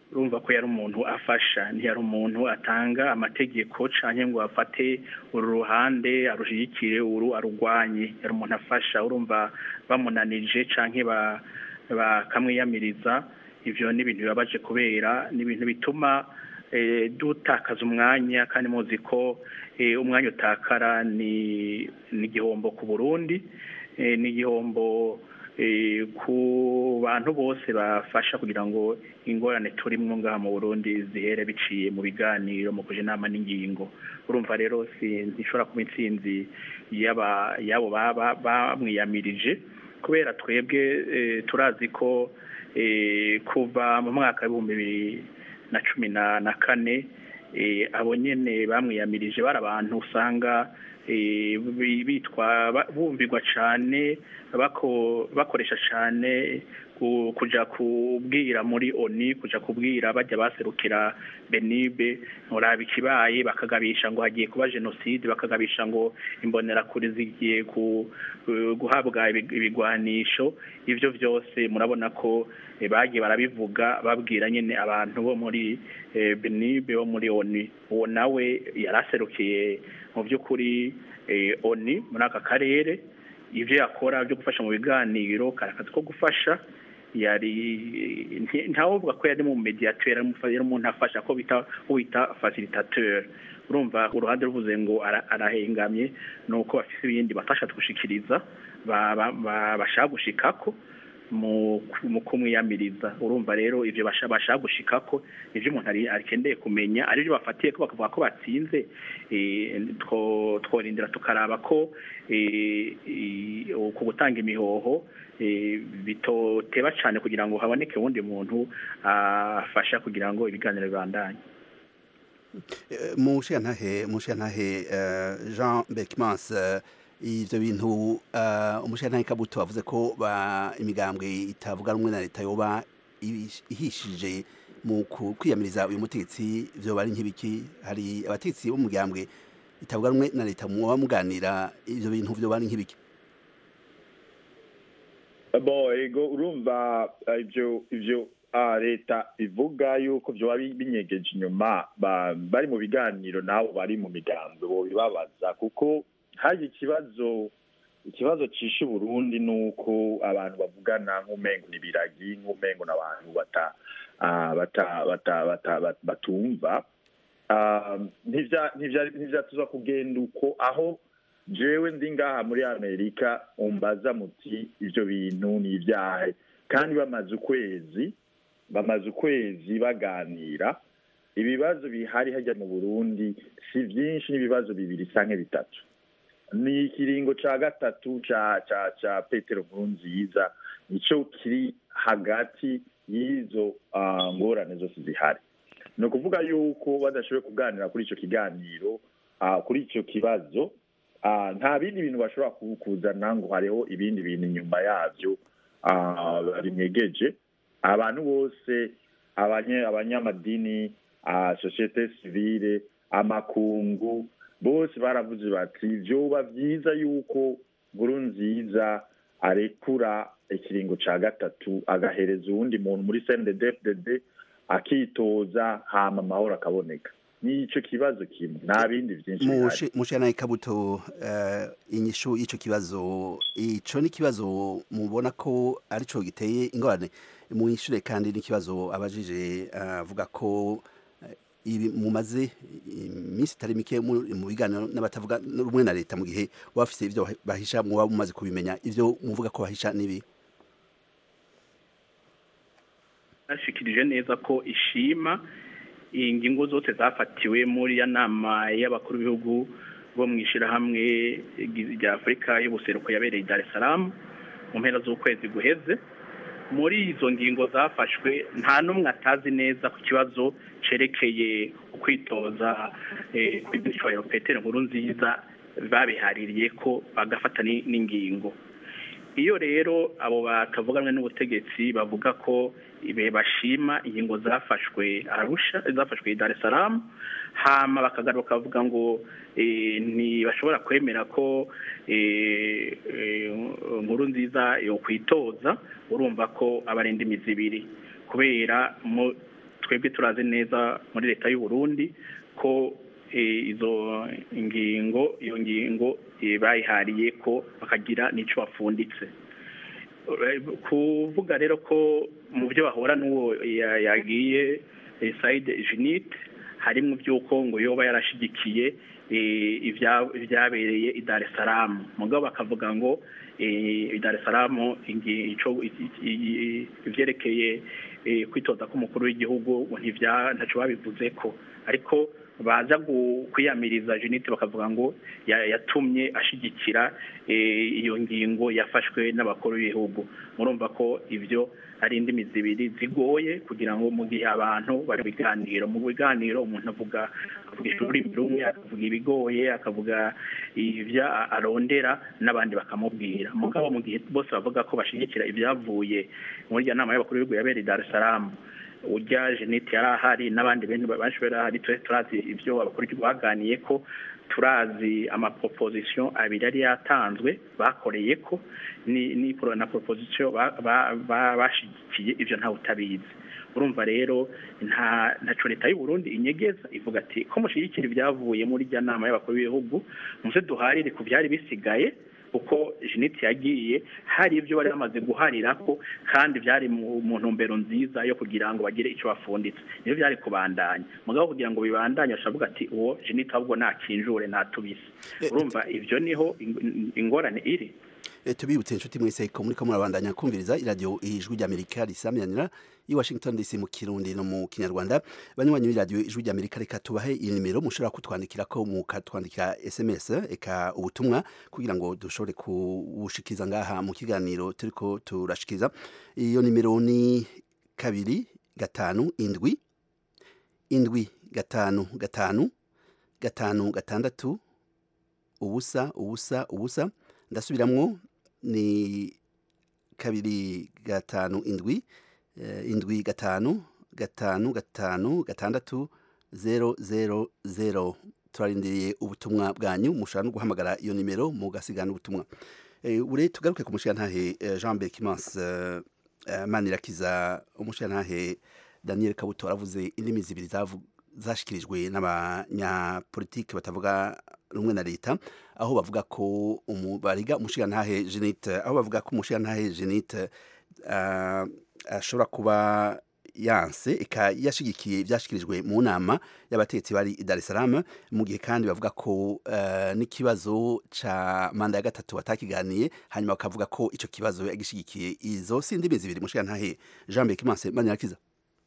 urumva ko yari umuntu afasha ntiyari umuntu atanga amategeko cyangwa ngo afate uru ruhande arushyigikire uru arurwanye yari umuntu afasha urumva bamunanije cyangwa bakamwiyamiriza ibyo ni ibintu bibabaje kubera ni ibintu bituma dutakaza umwanya kandi muzi ko umwanya utakara ni igihombo ku burundi ni igihombo ku bantu bose bafasha kugira ngo ingorane turimo ngaha mu burundi zihere biciye mu biganiro mu kuja inama n'ingingo urumva rero ntishobora kuba intsinzi y'abo bamwiyamirije kubera twebwe turazi ko kuva mu mwaka w'ibihumbi bibiri na cumi na kane abo nyine bamwiyamirije bari abantu usanga bitwa bumvirwa cyane bakoresha cyane kujya kubwira muri oni kujya kubwira bajya baserukira benibe muraba ikibaye bakagabisha ngo hagiye kuba jenoside bakagabisha ngo imbonerakure zigiye guhabwa ibigwanisho ibyo byose murabona ko bagiye barabivuga babwira nyine abantu bo muri benibe bo muri oni uwo nawe yari aserukiye mu by'ukuri oni muri aka karere ibyo yakora byo gufasha mu biganiro kari akazi ko gufasha yari ntavuga ko yari mu mediateur yari umuntu afasha ko bita wita facilitateur urumva uruhande ruvuze ngo arahengamye ni uko bafite ibindi bafasha gushikiriza bashaka gushikako mu kumwiyamiriza urumva rero ibyo bashaka gushikako ibyo umuntu akeneye kumenya ari byo bafatiye ko bakavuga ko batsinze tworindira tukaraba ko ku gutanga imihoho bitoteba cyane kugira ngo haboneke uwundi muntu afasha kugira ngo ibiganiro bibandanye mu nshingantahe jean bekimans ibyo bintu umushingantahe kabuto wavuze ko imigambwe itavuga rumwe na leta yoba ihishije mu kwiyamiriza uyu mutegetsi byoba ari nk'ibiki hari abategetsi b'umugambwe itavuga rumwe na leta muba muganira ibyo bintu byoba ari nk'ibiki bo ego urumva ibyo ibyo leta ivuga yuko byoba binyegeje inyuma bari mu biganiro nabo bari mu migambi bo bibabaza kuko hari ikibazo ikibazo cishe Burundi ni uko abantu bavugana nk'umengo ni biragi nk'umengo n'abantu bata batumva ntivyatuza kugenda uko aho jewe ndi ngaha muri amerika umbaza muti ivyo bintu ni ivyahe kandi bamaze ukwezi bamaze ukwezi baganira ibibazo bihari hajya mu burundi si byinshi n'ibibazo bibiri canke bitatu ni ikiringo ca gatatu ca ca ca petero nkurunziza nico kiri hagati y'izo ngorane zose zihari ni ukuvuga yuko badashoboye kuganira kuri ico kiganiro kuri ico kibazo nta bindi bintu bashobora kuzana ngo hariho ibindi bintu inyuma yabyo binyegeje abantu bose abanyamadini sosiyete sivile amakungu bose baravuze bati byoba byiza yuko nkuru nziza arekura ikiringo cya gatatu agahereza uwundi muntu muri cndfdd akitoza hama amahoro akaboneka nicyo kibazo kimwe nta bindi byinshi mushana ikabuto inyishu y'icyo kibazo ico ni kibazo mubona ko arico giteye ingorane mwishure kandi n'ikibazo abajije avuga ko ibi mumaze iminsi itari mike mu biganiro n'abatavuga rumwe na leta mu gihe bafise ibyo bahisha muba mumaze kubimenya ivyo muvuga ko bahisha nibi ashikirije neza ko ishima ingingo zose zafatiwe muri ya nama y'abakuru b'ibihugu bo mu ishyirahamwe rya afurika y'ubuseruko yabereye i dar es salaam mu mpera z'ukwezi guheze muri izo ngingo zafashwe nta n'umwe atazi neza ku kibazo cerekeye ukwitoza kw'igishoro petero nkuru nziza babihaririye ko bagafata n'ingingo iyo rero abo batavuganwe n'ubutegetsi bavuga ko ibe bashima ingingo zafashwe arusha zafashwe i Dar es Salaam hama bakagaruka bavuga ngo ntibashobora kwemera ko nkuru nziza yo kwitoza urumva ko abarinda imizi ibiri kubera twebwe turazi neza muri leta y'u Burundi ko eh, izo ingingo iyo ngingo eh, bayihariye ko bakagira n'ico bafunditse Eh, kuvuga rero ko mu byo bahora n'uwo ya- yagiye eh, Said Junit harimo by'uko ngo yoba yarashigikiye eh, ibya- ibyabereye i Dar es Salaam mugabo bakavuga ngo eh, i Dar es Salaam ingi- ico i- i- i- ivyerekeye eh, kwitoza k'umukuru w'igihugu ngo ntivya ntaco babivuze ko ariko baza gu- kwiyamiriza Junit bakavuga ngo ya- yatumye ashigikira eh, iyo ngingo yafashwe n'abakuru b'ibihugu murumva ko ivyo ari indimi zibiri zigoye kugira ngo mu gihe abantu bari mu biganiro mu biganiro umuntu avuga avuga ururimi rumwe akavuga ibigoye akavuga ibyo a- arondera n'abandi bakamubwira mugabo mu gihe bose bavuga ko bashigikira ibyavuye muri iyo nama y'abakuru b'ibihugu yabereye i Dar es Salaam urya Jeanette yari ahari n'abandi benshi benshi bari ahari twe turazi ibyo abakuru b'igihugu baganiye ko turazi amaproposition abiri yari yatanzwe bakoreye ko ni ni pro- na proposition ba- ba- ba- bashigikiye ivyo ntawe utabizi urumva rero nta ntaco leta y'u Burundi inyegeza ivuga ati ko mushigikira ibyavuye muri rya nama y'abakuru b'ibihugu muze duharire ku byari bisigaye kuko Jeanette yagiye hari ibyo bari bamaze guharira ko kandi byari mu mu ntumbero nziza yo kugira ngo bagire icyo bafunditse niyo byari kubandanya mugabo kugira ngo bibandanye ashavuga ati uwo Jeanette ahubwo nakinjure natubise urumva ivyo niho ing- ingorane iri Eh, tubibutse inshuti mwese ko muriko murabandanya kumviriza iradiyo ijwi ry'amerika risamiranira i washington dc mu kirundi no mu kinyarwanda banywanyi b'iradiyo ijwi ry'amerika reka tubahe iyi nimero mushobora kutwandikira ko mukatwandikira sms eka ubutumwa kugira ngo dushobore kubushikiriza ngaha mu kiganiro turiko turashikiriza iyo nimero ni kabiri gatanu indwi indwi gatanu gatanu gatanu gatandatu ubusa ubusa ubusa ndasubiramwo ni kabiri gatanu indwi eh, indwi gatanu gatanu gatanu gatandatu zero zero zero turarindiriye ubutumwa bwanyu mushobora no guhamagara iyo nimero mugasigana ubutumwa Eh, ure tugaruke ku mushirantahe eh, Jean Berkimas eh, eh, Manirakiza umushirantahe Daniel Kabuto aravuze indimi zibiri zavu- zashikirijwe n'abanyapolitike batavuga rumwe na leta aho bavuga ko umu- bariga umushirantahe Jeanette aho bavuga ko umushirantahe Jeanette ah, ashobora kuba yanse eka yashigikiye ibyashikirijwe mu nama y'abategetsi bari i Dar es Salaam mu gihe kandi bavuga ko eh, n'ikibazo ca manda ya gatatu batakiganiye hanyuma bakavuga ko ico kibazo yagishigikiye izo si indimi zibiri mushirantahe Jean Berkimanse Manirakiza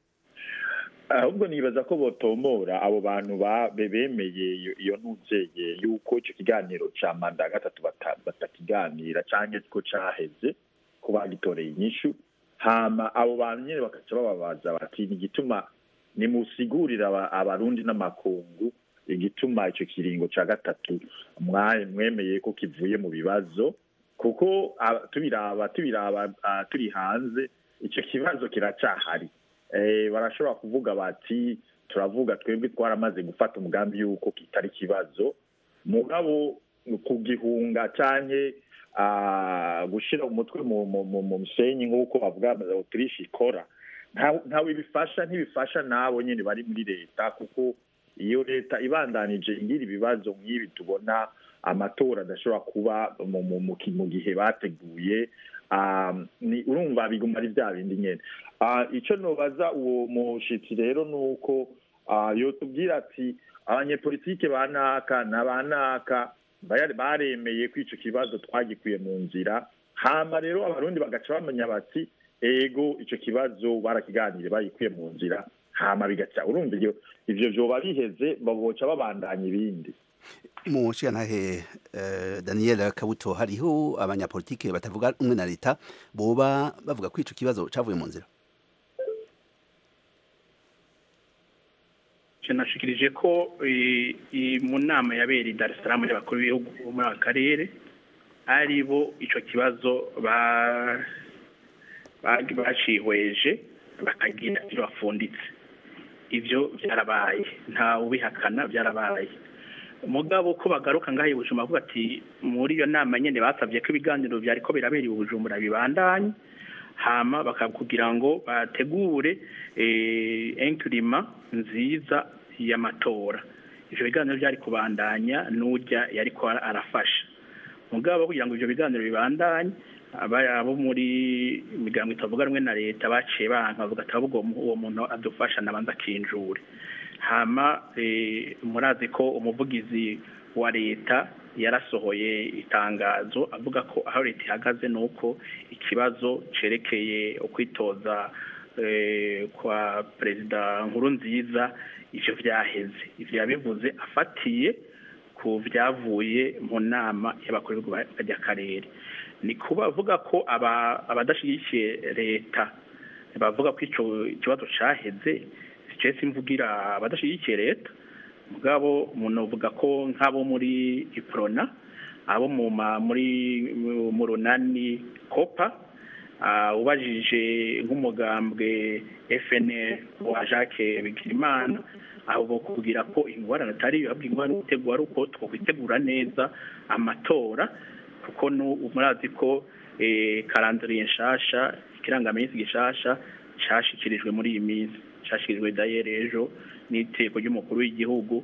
ahubwo nibaza ko botomora abo bantu ba- be- bemeye iyo- iyo ntuzeye yuko icyo kiganiro ca manda ya gatatu bata- batakiganira canke ko caheze ko bagitoreye inyishu hama abo bantu nyene bakaca bababaza bati ni igituma nimusigurira aba- abarundi n'amakungu igituma ico kiringo ca gatatu mwa- mwemeye ko kivuye mu bibazo kuko ah, tubiraba tubiraba ah, turi hanze ico kibazo kiracahari eh, barashobora kuvuga bati turavuga twebwe twaramaze gufata umugambi yuko kitari ikibazo mugabo kugihunga canke ah, gushira umutwe mu mu- mu- mu musenyi nk'uko bavuga autriche ikora nta- ntawe bifasha ntibifasha nabo nyene bari muri leta kuko iyo leta ibandanije igira ibibazo nk'ibi tubona amatora adashobora kuba mu, mu, mu, ki- mu gihe bateguye um, ni urumva biguma ari bya bindi nyene uh, ico nobaza uwo mushitsi rero nuko uh, yotubwira ati abanyepolitike banaka na banaka baya- baremeye ko ico kibazo twagikuye mu nzira hama rero abarundi bagaca bamenya bati ego ico kibazo barakiganire bagikuye mu nzira hama bigaca urumva ivyo ivyo vyoba biheze baboca babandanya ibindi mu nshingantahe eh, Daniel Kabuto hariho abanyapolitike batavuga rumwe na leta boba bavuga ko ico kibazo cavuye mu nzira Je nashikirije ko i- i- mu nama yabereye i Dar es Salaam y'abakuru b'ibihugu bo muri aka karere ari bo ico kibazo ba ba- bacihweje bakagira ivyo bafunditse ivyo byarabaye nta ubihakana byarabaye mugabo ko bagaruka ngaho i Bujumbura bavuga ati muri iyo nama nyene basabye ko ibiganiro byariko birabera i Bujumbura bibandanye hama kugira ngo bategure enkirima nziza y'amatora ibyo biganiro byari kubandanya n'ujya yari arafasha mugabo kugira ngo ibyo biganiro bibandanye abo muri migambo itavuga rumwe na leta baciye banka bavuga ati ahubwo uwo muntu adufasha nabanza akinjure hama murazi ko umuvugizi wa leta yarasohoye itangazo avuga ko aho leta ihagaze ni uko ikibazo cyerekeye ukwitoza kwa perezida nkuru nziza ibyo byaheze ibyo yabivuze afatiye ku byavuye mu nama y'abakuru b'akarere ni kuba avuga ko abadashyigikiye leta bavuga ko icyo kibazo cyaheze cyese imvugira abadashyigikiye leta mugabo umuntu avuga ko nk'abo muri iprona abo muri mu runani kopa ubajije nk'umugambwe FNL wa Jacques Bigirimana aho kugira ko ingorane atari yo ingorane gutegura ari uko twakwitegura neza amatora kuko murazi ko karandiriye nshasha ikirangaminsi gishasha cyashyikirijwe muri iyi minsi cyashyikirijwe dayere ejo n'iteko ry'umukuru w'igihugu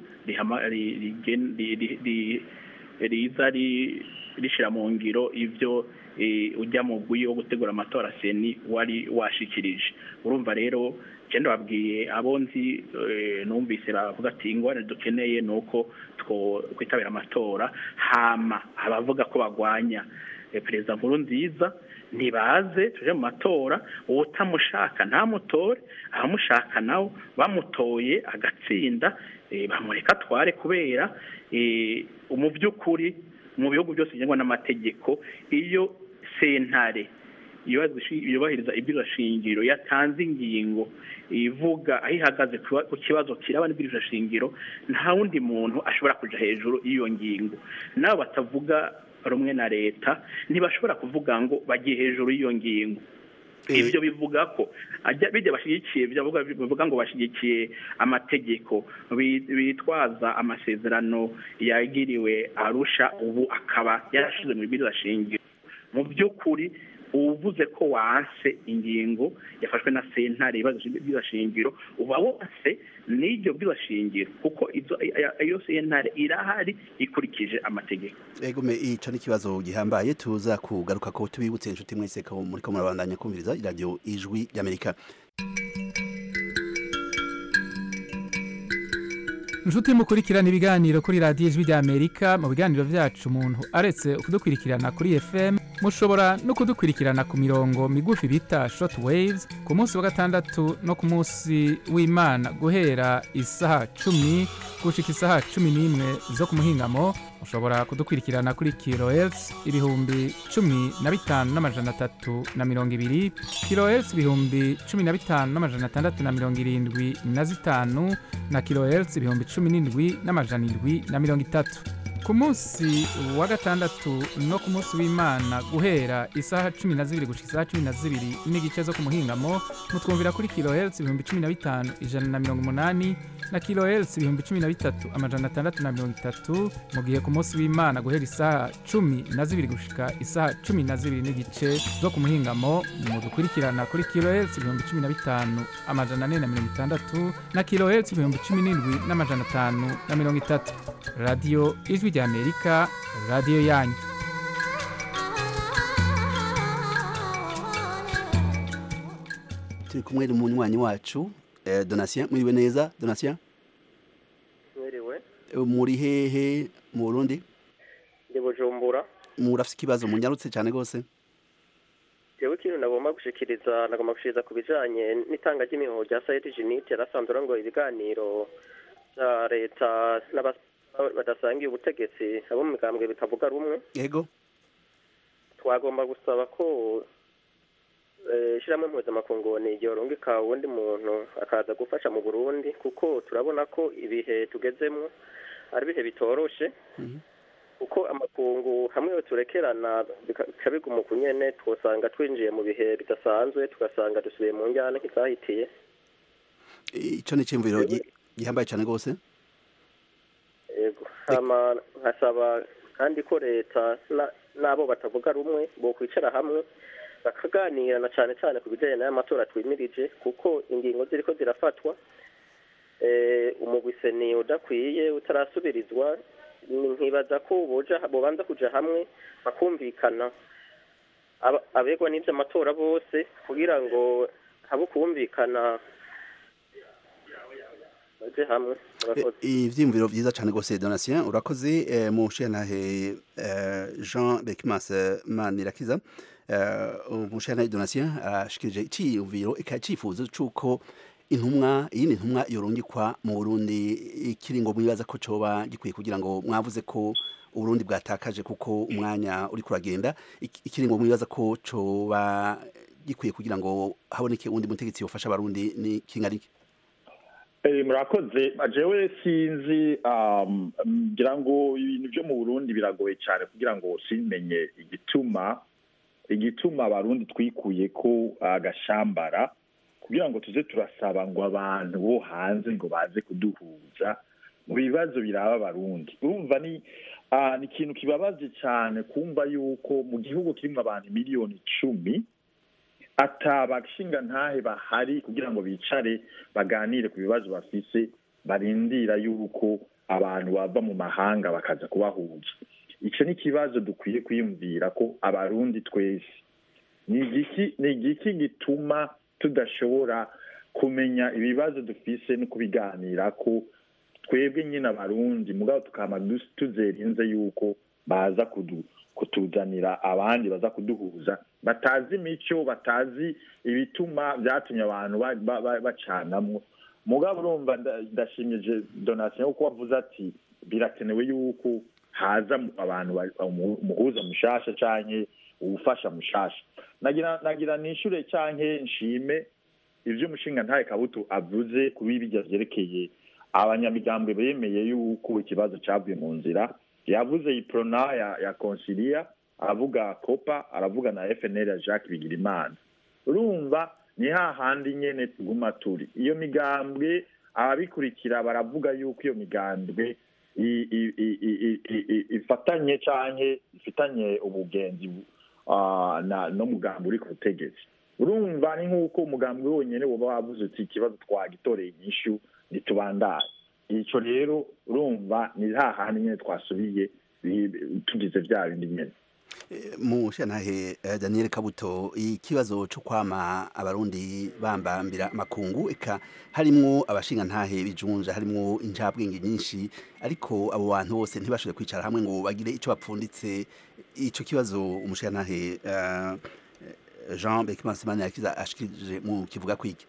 riza rishyira mu ngiro ibyo ujya mu gwi wo gutegura amatora seni wari washikirije urumva rero genda babwiye abo nzi numvise bavuga ati ingorane dukeneye ni uko twitabira amatora hama abavuga ko bagwanya perezida nkuru nziza ntibaze tuje mu matora uwo utamushaka ntamutore abamushaka nawe bamutoye agatsinda bamureka atware kubera mu by'ukuri mu bihugu byose bigengwa n'amategeko iyo sentare yubahiriza shingiro yatanze ingingo ivuga aho ihagaze ku kibazo kiraba shingiro nta wundi muntu ashobora kujya hejuru y'iyo ngingo nabo batavuga rumwe na leta ntibashobora kuvuga ngo bagiye hejuru y'iyo ngingo ibyo bivuga ko bijya bashyigikiye bivuga ngo bashyigikiye amategeko bitwaza amasezerano yagiriwe arusha ubu akaba yarashize mu shingiro mu by'ukuri uvuze ko wanse ingingo yafashwe na sentare ibibazo by'ibashingiro uba wose n'iryo by'ibashingiro kuko iyo sentare irahari ikurikije amategeko ego me ico ni kibazo gihambaye tuza kugaruka ko tubibutse inshuti mwese ko muri ko murabandanya kumviriza iradiyo ijwi ry'amerika inshuti mukurikirana ibiganiro kuri radiyo ijwi ry'amerika mu biganiro byacu umuntu aretse kudukurikirana kuri fm mushobora no kudukurikirana ku mirongo migufi bita short waves ku munsi wa gatandatu no ku munsi w'imana guhera isaha cumi gushika isaha cumi n'imwe zo ku muhingamo mushobora kudukurikirana kuri kilohertz ibihumbi cumi na bitanu n'amajana atatu na mirongo ibiri kilohertz ibihumbi cumi na bitanu n'amajana atandatu na mirongo irindwi na zitanu na kilohertz ibihumbi cumi n'indwi n'amajana indwi na mirongo itatu ku munsi wa gatandatu no ku munsi w'imana guhera isaha cumi na zibiri gushika isaha cumi na zibiri n'igice zo ku muhingamo mutwumvira kuri kilohertz ibihumbi cumi na bitanu ijana na mirongo umunani na kilohertz ibihumbi cumi na bitatu amajana atandatu na mirongo itatu mu gihe ku munsi w'imana guhera isaha cumi na zibiri gushika isaha cumi na zibiri n'igice zo ku muhingamo mudukurikirana kuri kilohertz ibihumbi cumi na bitanu amajana ane na mirongo itandatu na kilohertz ibihumbi cumi n'indwi n'amajana atanu na mirongo itatu radiyo ijwi ry'amerika radiyo yanyu turi kumwe n'umunywanyi wacu eh, donatien mwiriwe neza donatien mwiriwe muri hehe mu burundi ndi bujumbura murafite ikibazo munyarutse cyane rwose jewe ikintu nagomba gushikiriza nagomba gushikiriza ku bijanye n'itanga ry'imihoho rya sayeti jinite yarasanzwe ngo ibiganiro bya leta n'aba- badasangiye ubutegetsi abo mu migambwe bitavuga rumwe yego twagomba gusaba ko eh, ishyirahamwe mpuzamakungu ryorungika uwundi muntu akaza gufasha mu burundi kuko turabona ko ibihe tugezemwo ari ibihe bitoroshe kuko amakungu hamwe turekerana bika- bikabiguma uku nyene twosanga twinjiye mu bihe bidasanzwe tugasanga dusubiye mu njyana nk'izahitiye icyo ni icyumviro gi- gihambaye cyane rwose yego hama nkasaba kandi ko leta na- n'abo batavuga rumwe bokwicara hamwe bakaganira na cyane cyane ku bijyanye n'aya matora twimirije kuko ingingo ziriko zirafatwa eh, umugwiseni udakwiye utarasubirizwa ni- nkibaza ko boja bobanza kuja hamwe bakumvikana aba- abegwa n'ivy'amatora bose kugira ngo habe ukumvikana baje hamwe murakoze ivyiyumviro vyiza cane gose donatien urakoze eh, mu nshiyantahe eh, jean bekimas manirakiza eh, umushiyantahe donatien arashikirije iciyumviro eka icifuzo c'uko intumwa iyindi ntumwa yorungikwa mu burundi ikiringo mwibaza ko coba gikwiye kugira ngo mwavuze ko uburundi bwatakaje kuko umwanya uri kuragenda iki- ikiringo mwibaza ko coba gikwiye kugira ngo haboneke uwundi mutegetsi yofasha abarundi ni kingana iki Eh, murakoze jewe sinzi um, ngira ngo ibintu byo mu burundi biragoye cyane kugira ngo simenye igituma igituma abarundi twikuye ko agashambara kugira ngo tuze turasaba ngo abantu bo hanze ngo baze kuduhuza mu bibazo biraba abarundi urumva ni ah, ni ikintu kibabaje cyane kumva yuko mu gihugu kirimo abantu miliyoni icumi atabashinga ntahe bahari kugira ngo bicare baganire ku bibazo bafise barindira yuko abantu bava mu mahanga bakaza kubahuza icyo ni ikibazo dukwiye kwiyumvira ko abarundi twese ni igiki ni igiki gituma tudashobora kumenya ibibazo dufise no kubiganira ko twebwe nyine abarundi mugabo tukaba dus- tuzerinze yuko baza kudu kutuzanira abandi baza kuduhuza batazi imico batazi ibituma byatumye abantu ba- ba- ba- bacanamwo mugabo urumva nda- ndashimije donation kuko wavuze ati birakenewe yuko haza mu- abantu ba- umu- umuhuza mushasha canke uwufasha mushasha nagira nagira nishure canke nshime ivyo umushinga ntaye kabuto avuze kuri birya vyerekeye abanyamigambwe bemeye yuko ikibazo cavuye mu nzira yavuze iprona ya, ya consilia aravuga copa aravuga na fnl ya jacques bigirimana urumva ni hahandi nyene tuguma turi iyo migambwe ababikurikira baravuga yuko iyo migambwe i- i- i- i- i- i- i- ifatanye canke ifitanye ubugenzi ah, na n'umugambi uri ku butegetsi urumva ni nk'uko umugambi wonyene woba wavuze uti ikibazo twagitoreye inyishu ntitubandanye ico rero urumva ni hahandi nyene twasubiye bi- bi- tugize vya bindi nyene mu shantahe eh, Daniel Kabuto ikibazo cyo kwama abarundi bambambira makungu eka harimwo abashinga ntahe bijunja harimwo injabwenge nyinshi ariko abo bantu bose ntibashobore kwicara hamwe ngo bagire ico bapfunditse ico kibazo umushinga ntahe uh, Jean Bekimansimani yakiza ashikije mu kivuga kwiki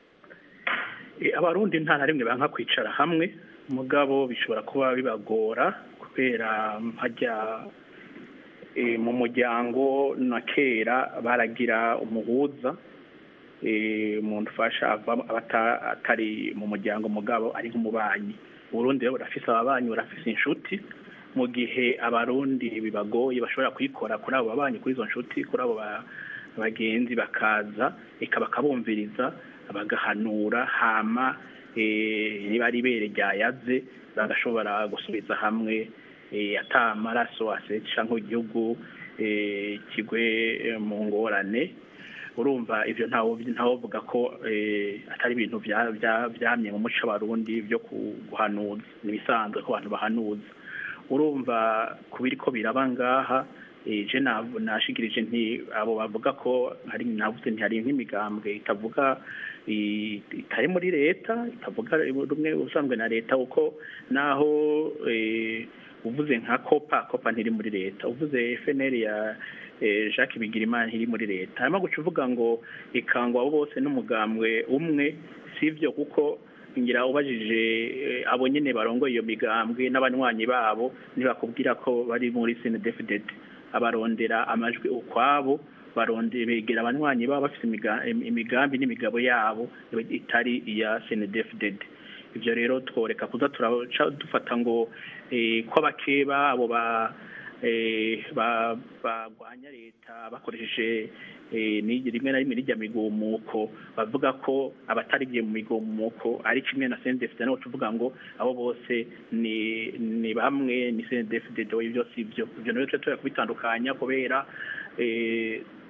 Eh, abarundi nta na rimwe banka kwicara hamwe mugabo bishobora kuba bibagora kubera hajya eh, mu muryango na kera baragira umuhuza eh, umuntu ufasha ava abata- atari mu muryango mugabo ari nk'umubanyi uburundi rero burafise ababanyi burafise inshuti mu gihe abarundi bibagoye bashobora kwikora kuri abo babanyi kuri izo nshuti kuri abo ba- bagenzi bakaza eka bakabumviriza bagahanura hama eh, niba ari ibere ryayaze bagashobora gusubiza hamwe eh, ata amaraso aseca nk'igihugu eh, kigwe eh, mu ngorane urumva ivyo ntawo ntawovuga ko eh, atari ibintu vya- vya- vyamye mu muco w'abarundi vyo ku- guhanuza ni ibisanzwe ko abantu bahanuza urumva ku biriko biraba ngaha eh, je nav- nashikirije nti abo bavuga ko hari navuze nti hari nk'imigambwe itavuga i- itari muri leta itavuga rumwe usanzwe na leta kuko naho eh, uvuze nka kopa kopa ntiri muri leta uvuze FNL ya eh, Jacques Bigirimana ntiri muri leta hanyuma guca uvuga ngo ikangwa abo bose n'umugambwe umwe sivyo kuko ngira ubajije eh, abo nyene barongoye iyo migambwe n'abanywanyi babo ntibakubwira ko bari muri CNDD-FDD abarondera amajwi ukwabo baronde begera abanywanyi babo bafite imiga- imigambi n'imigabo yabo itari iya CNDD-FDD ivyo rero tworeka kuza turaca dufata ngo eh, ko abakeba abo ba eh, ba- bagwanya leta bakoresheje eh, ni- rimwe na rimwe n'ijya migumuko bavuga ko abatarigiye mu migumuko ari kimwe na CNDD-FDD naho tuvuga ngo abo bose ni ni bamwe ni CNDD-FDD ibyo si byo ivyo rero tuba kubitandukanya kubera eh,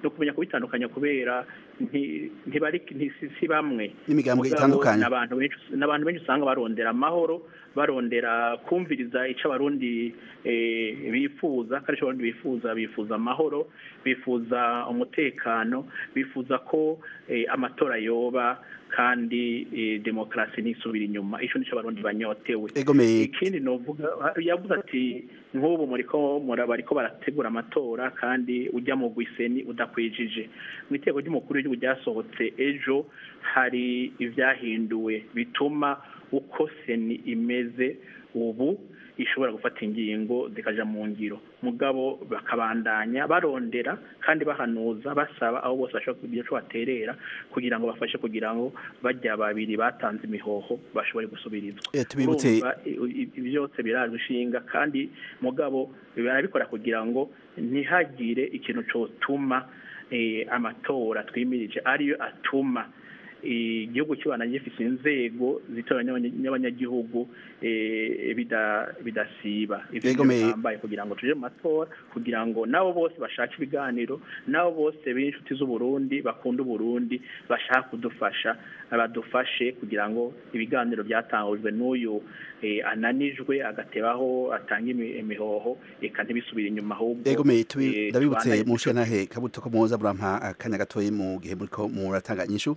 no kumenya kubitandukanya kubera nti- ntibari nti- si- si bamwe N'imigambwe Mugabo itandukanye. n'abantu benshi n'abantu benshi usanga barondera amahoro barondera kumviriza icyo abarundi eh, bifuza kandi icyo abarundi bifuza bifuza amahoro bifuza umutekano bifuza ko eh, amatora yoba kandi eh, demokarasi nisubira inyuma icyo nicyo abarundi banyotewe Egomeye. ikindi novuga yavuze ati nk'ubu muriko mura bariko barategura amatora kandi ujya mu gwiseni udakwijije mu itego ry'umukuru w'igihugu ryasohotse ejo hari ibyahinduwe bituma uko seni imeze ubu ishobora gufata ingingo zikaja mu ngiro mugabo bakabandanya barondera kandi bahanuza basaba aho bose bashobora kugira ico baterera kugira ngo bafashe kugira ngo bajya babiri batanze imihoho bashobore gusubirizwa Eh, tubibutse- Urumva, i- i- ibi byose birajwe ishinga kandi mugabo barabikora kugira ngo ntihagire ikintu cyotuma eh, amatora twimirije ariyo atuma igihugu kibana gifite inzego zitora n'abanya- n'abanyagihugu eh, bida- bidasiba ivyo Yego, nivyo me- bihambaye kugira ngo tuje mu matora kugira ngo nabo bose bashaka ibiganiro nabo bose b'inshuti z'uburundi bakunda uburundi bashaka kudufasha badufashe kugira ngo ibiganiro byatangujwe n'uyu eh, ananijwe agatebaho atanga imi- imihoho eka ntibisubire inyuma ahubwo Egomeye eh, tubi ndabibutse tubandanye mu nshenahe kabuto ko muza burampa akanya gatoyi mu gihe muriko muratanga inyishu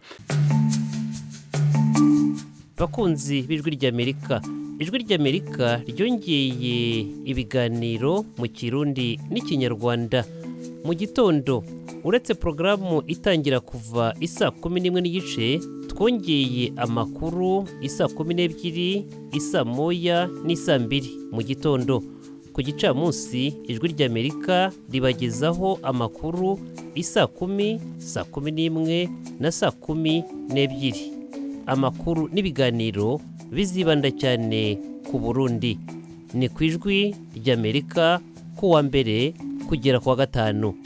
bakunzi b'ijwi ry'amerika ijwi ry'amerika ryongeye ibiganiro mu kirundi n'ikinyarwanda mu gitondo uretse porogaramu itangira kuva isa kumi n'imwe n'igice twongeye amakuru isa kumi n'ebyiri isa moya n'isa mbiri mu gitondo ku gicamunsi ijwi ry'amerika ribagezaho amakuru isa kumi saa kumi n'imwe na saa kumi n'ebyiri amakuru n'ibiganiro bizibanda cyane ku burundi ni ku ijwi ry'amerika ku wa mbere kugera ku wa gatanu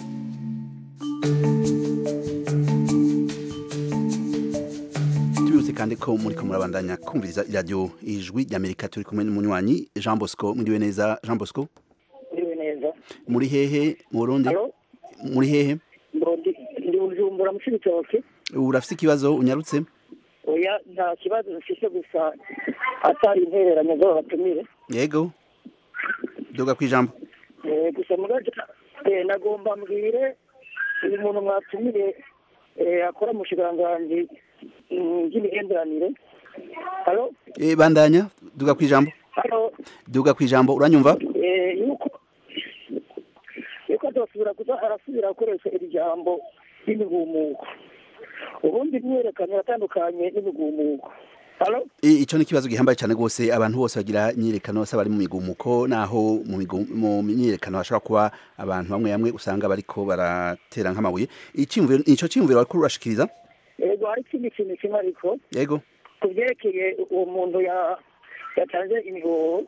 tubibutse kandi ko muriko murabandanya kumviriza iradiyo ijwi ry'amerika turi kumwe n'umunywanyi jean bosco mwiriwe neza jean bosco Ndiwe neza. muri hehe mu burundi Halo? muri hehe Ndi ndi Bujumbura mu Cibitoke. urafise ikibazo unyarutse Oya nta kibazo mfise gusa atari intereranye zo batumire. yego duga ku ijambo Eh gusa mugaje eh nagomba mbwire uyu muntu mwatumiye eh akora mu shiganganji y'imigenderanire. Halo? Eh, bandanya duga ku ijambo Halo? duga ku ijambo uranyumva Eh yuko yuko adasubira kuza arasubira gukoresha iri jambo y'imigumuko. ubundi imyiyerekano iratandukanye n'imigumuko halo I- ico ni ikibazo gihambaye cyane rwose abantu bose bagira imyiyerekano bose bari mu migumuko naho mu migu- mu myiyerekano hashobora kuba abantu bamwe bamwe usanga bariko baratera nk'amabuye iciyumviro ico ciyumviro wariko urashikiriza yego hari ikindi kintu kimwe ariko yego ku byerekeye uwo muntu ya- yatanze imihoho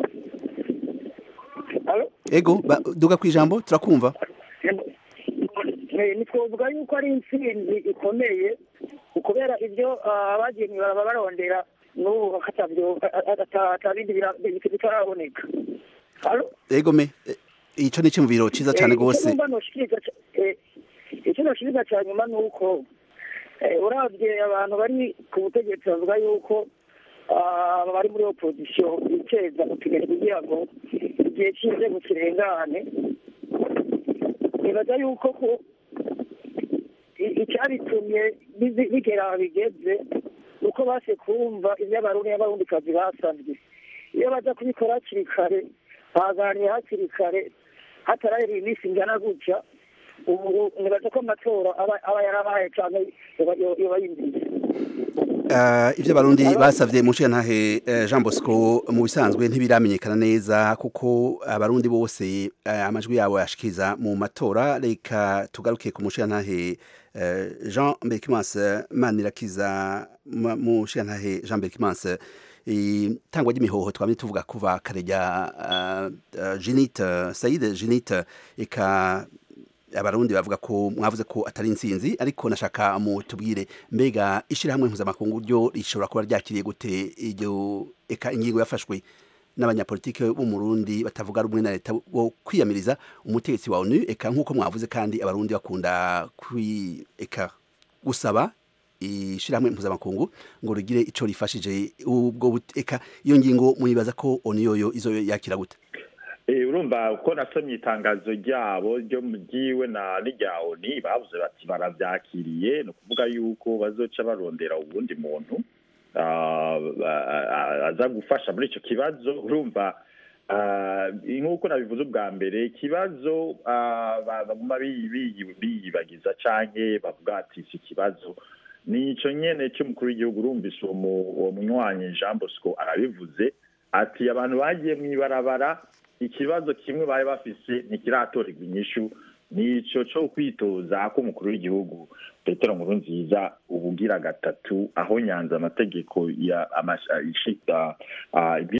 halo yego ba- duga ku ijambo turakumva Eh, ntitwovuga yuko ari intsinzi ikomeye kubera ibyo ah, abagiye mw'ibaraba barondera n'ubu atavyo atabindi bitaraboneka halo yego me eh, ico ni iciyumviro ciza cyane rwose icyo numva noshikiriza ca- eh, icyo noshikiriza cya nyuma ni uko eh, uravye abantu bari ku butegetsi bavuga yuko ah, bari muri opozisiyo biceza utigari kugira ngo igihe cy'inzego kirengane nibaza yuko ko i- icyabitumye bizi- bigera aho bigeze uko base kumva ibyo abarundi n'abarundikazi basabye iyo baza kubikora hakiri kare baganira hakiri kare hatarahera iminsi ingana gutya ubu nibaza ko amatora aba aba yarabaye cyane yoba yimbiye Uh, ivyo abarundi basavye mu nshingantahe uh, Jean Bosco mu bisanzwe ntibiramenyekana neza kuko abarundi bose uh, amajwi yabo yashikiriza mu matora reka tugaruke ku mushingantahe uh, Jean Berkimanse Manirakiza ma- mu nshingantahe Jean Berkimanse itangwa ry'imihoho twamye tuvuga kuva kare rya uh, uh, Jinite Said Jinite eka abarundi bavuga ko mwavuze ko atari insinzi ariko nashaka mu tubwire mbega ishirahamwe mpuzamakungu ryo rishobora kuba ryakiriye gute iryo eka ingingo yafashwe n'abanyapolitike bo mu Burundi batavuga rumwe na leta bo kwiyamiriza umutegetsi wa ONU eka nk'uko mwavuze kandi abarundi bakunda kwi eka gusaba ishirahamwe mpuzamakungu ngo rigire ico rifashije ubwo but- eka iyo ngingo muyibaza ko ONU yoyo izo yakira gute Eh, urumva uko nasomye itangazo ryabo ryo mu ryiwe na n'irya oni bavuze bati baravyakiriye ni ukuvuga yuko bazoca barondera uwundi muntu ah, ah, aza gufasha muri ico kibazo urumva ah, nk'uko nabivuze ubwa mbere ikibazo ah, ba- baguma biyi- biyi- biyibagiza canke bavuga ati si ikibazo ni ico nyene cy'umukuru w'igihugu urumvise uwo mu- uwo munywanyi jean bosco arabivuze ati abantu bagiye mw'ibarabara ikibazo kimwe bari bafise ntikiratorerwa inyishu nico co kwitoza ko umukuru w'igihugu petero nkuru nziza ubugira gatatu aho nyanza amategeko ya amasha- ishika ah,